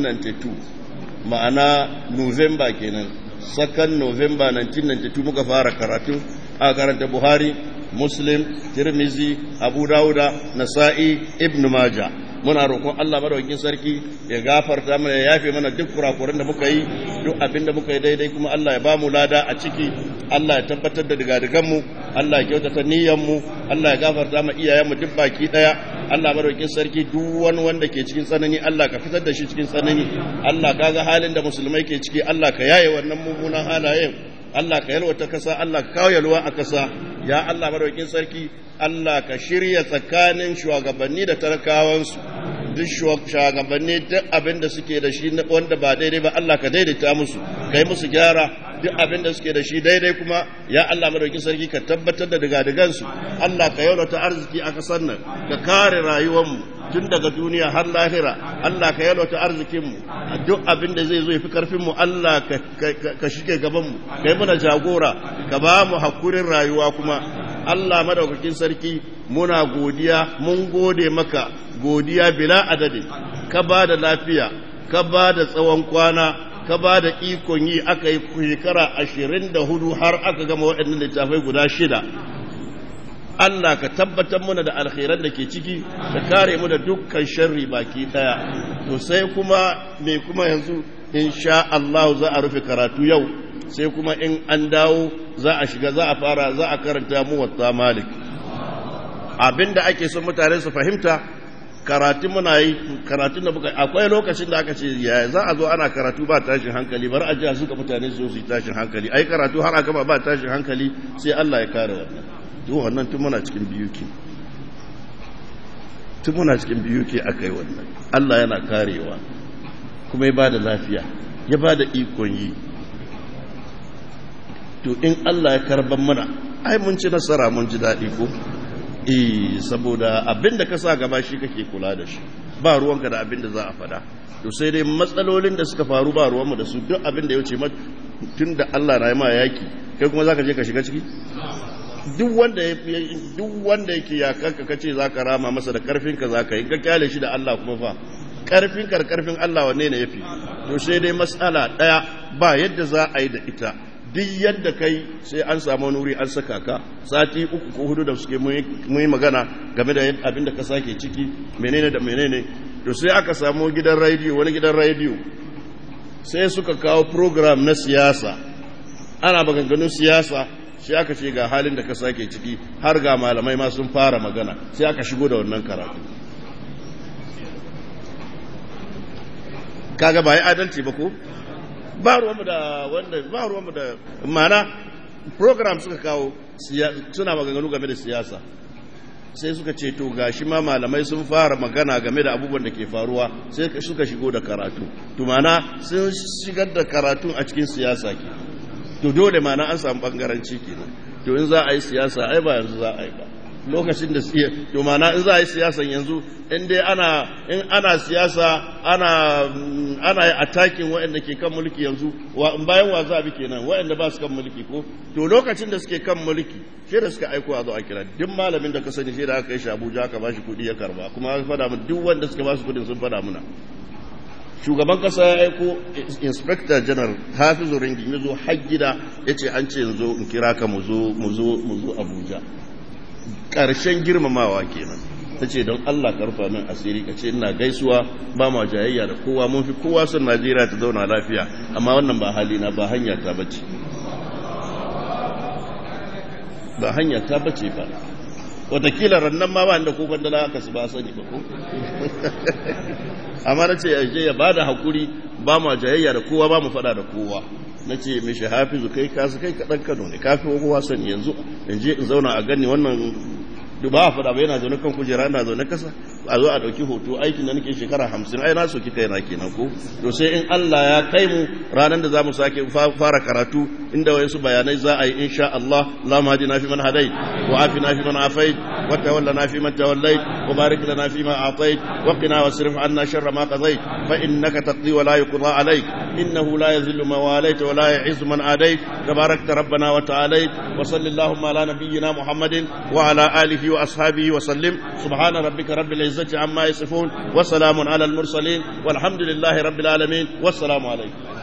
1992 ma'ana november kenan sakan november 1992 muka fara karatu a karanta buhari muslim tirmizi abu dauda nasa'i ibn maja muna roƙon Allah madaukakin sarki ya gafarta mana ya yafe mana duk kurakuran da muka yi duk abin da muka yi daidai kuma Allah ya ba mu lada a ciki Allah ya tabbatar da digadigan mu Allah ya kyautata niyyar mu Allah ya gafarta ma iyayen mu duk baki daya Allah madaukakin sarki duk wani wanda ke cikin tsanani Allah ka fitar da shi cikin tsanani Allah kaga halin da musulmai ke ciki Allah ka yaye wannan mummunan halayen Allah ka yalwata kasa Allah ka kawo yalwa a kasa ya Allah madaukakin sarki Allah ka shirya tsakanin shugabanni da talakawansu duk shugabanni duk abin da suke da shi wanda ba daidai ba Allah ka daidaita musu ka yi musu gyara duk abin da suke da shi daidai kuma ya Allah madaukakin sarki ka tabbatar da digadigansu Allah ka yalwata arziki a kasar nan ka kare rayuwarmu tun daga duniya har lahira Allah ka yalwata arzikinmu duk abin da zai zo ya fi karfinmu Allah ka shige gabanmu ka yi mana jagora ka ba mu hakurin rayuwa kuma Allah madaukakin sarki muna godiya mun gode maka godiya bila adadin ka ba da lafiya ka ba da tsawon kwana ka ba da ikon yi aka yi shekara ashirin da hudu har aka gama waɗannan littafai guda shida Allah ka tabbatar muna da alkhairan da ke ciki ka kare mu da dukkan sharri baki daya to sai kuma me kuma yanzu insha Allah za a rufe karatu yau sai kuma in an dawo za a shiga za a fara za a karanta mu wata malik abinda ake son mutane su fahimta karatu muna yi karatu da muka akwai lokacin da aka ce ya za a zo ana karatu ba tashin hankali bar a jiya suka mutane su su yi tashin hankali ai karatu har aka ba ba tashin hankali sai Allah ya kare wannan duk wannan tun muna cikin biyu ke tun muna cikin biyu ke aka yi wannan Allah yana karewa kuma ya ba da lafiya ya ba da ikon yi to in Allah ya karban mana ai mun ci nasara mun ji daɗi ko eh saboda abin da ka sa gaba shi kake kula da shi ba ruwanka da abin da za a fada to sai dai matsalolin da suka faru ba ruwanmu da su duk abin da ya wuce tun da Allah na yi ma yaki kai kuma zaka je ka shiga ciki duk wanda ya duk wanda yake ya kanka kace zaka rama masa da karfin ka zaka yi ka kyale shi da Allah kuma fa karfin kar karfin Allah wanne ne yafi to sai dai mas'ala daya ba yadda za a yi da ita duk yadda kai sai an samu nuri an saka ka sati uku ko hudu da suke mun yi magana game da abin da ka sake ciki menene da menene to sai aka samu gidan rediyo wani gidan rediyo sai suka kawo program na siyasa ana maganganun siyasa sai aka ce ga halin da ka sake ciki har ga malamai ma sun fara magana sai aka shigo da wannan karatu kaga ba yi adalci ba ko ba ruwanmu da wanda ba ruwanmu da mana program suka kawo suna maganganu game da siyasa sai suka ce to gashi ma malamai sun fara magana game da abubuwan da ke faruwa sai suka shigo da karatu to mana sun shigar da karatu a cikin siyasa ke to dole mana an samu bangaranci kenan to in za a yi siyasa ai ba yanzu za a yi ba lokacin da siya to mana in za a yi siyasan yanzu in dai ana in ana siyasa ana ana attacking waɗanda ke kan mulki yanzu wa bayan wa za a bi kenan waɗanda ba su kan mulki ko to lokacin da suke kan mulki shi da suka aiko a zo a kira duk malamin da ka sani shi da aka yi shi Abuja aka bashi kuɗi ya karba kuma aka fada mu duk wanda suka ba su kuɗin sun fada muna shugaban kasa ya aiko inspector general hafizu ringin ya zo har gida ya ce an ce yanzu in kira ka mu zo mu zo mu zo Abuja ƙarshen girmamawa kenan ta ce don Allah karfa min asiri ka ce ina gaisuwa ba ma jayayya da kowa mun fi kowa son Najeriya ta zauna lafiya amma wannan ba halina ba hanya ta bace ba hanya ta bace ba watakila rannan ma ba inda ko bandala aka su ba sani ba ko amma na ce ya ba da hakuri ba ma jayayya da kowa ba mu fada da kowa na ce mishi hafizu kai kasu kai kaɗan kano ne kafin kowa sani yanzu in je in zauna a gani wannan ba a faɗa ba yana zaune kan kujera ina zaune kasa a zo a ɗauki hoto aikin da nake shekara hamsin ai na soki kai na kenan ko to sai in Allah ya kai mu ranar da za mu sake fara karatu inda wayansu bayanai za a yi insha Allah Allahumma hadina fi man hadait wa afina fi man afait wa tawallana fi man tawallait wa barik lana fi ma atait wa qina wasrif anna sharra ma qadait fa innaka taqdi wa la yuqda alayk innahu la yazillu man walayt wa la yu'izzu man adait tabarakta rabbana wa ta'alait wa sallallahu ala nabiyyina muhammadin wa ala alihi wa ashabihi wa sallim subhana rabbika rabbil izzati amma yasifun wa salamun ala al mursalin walhamdulillahi rabbil alamin wassalamu alaykum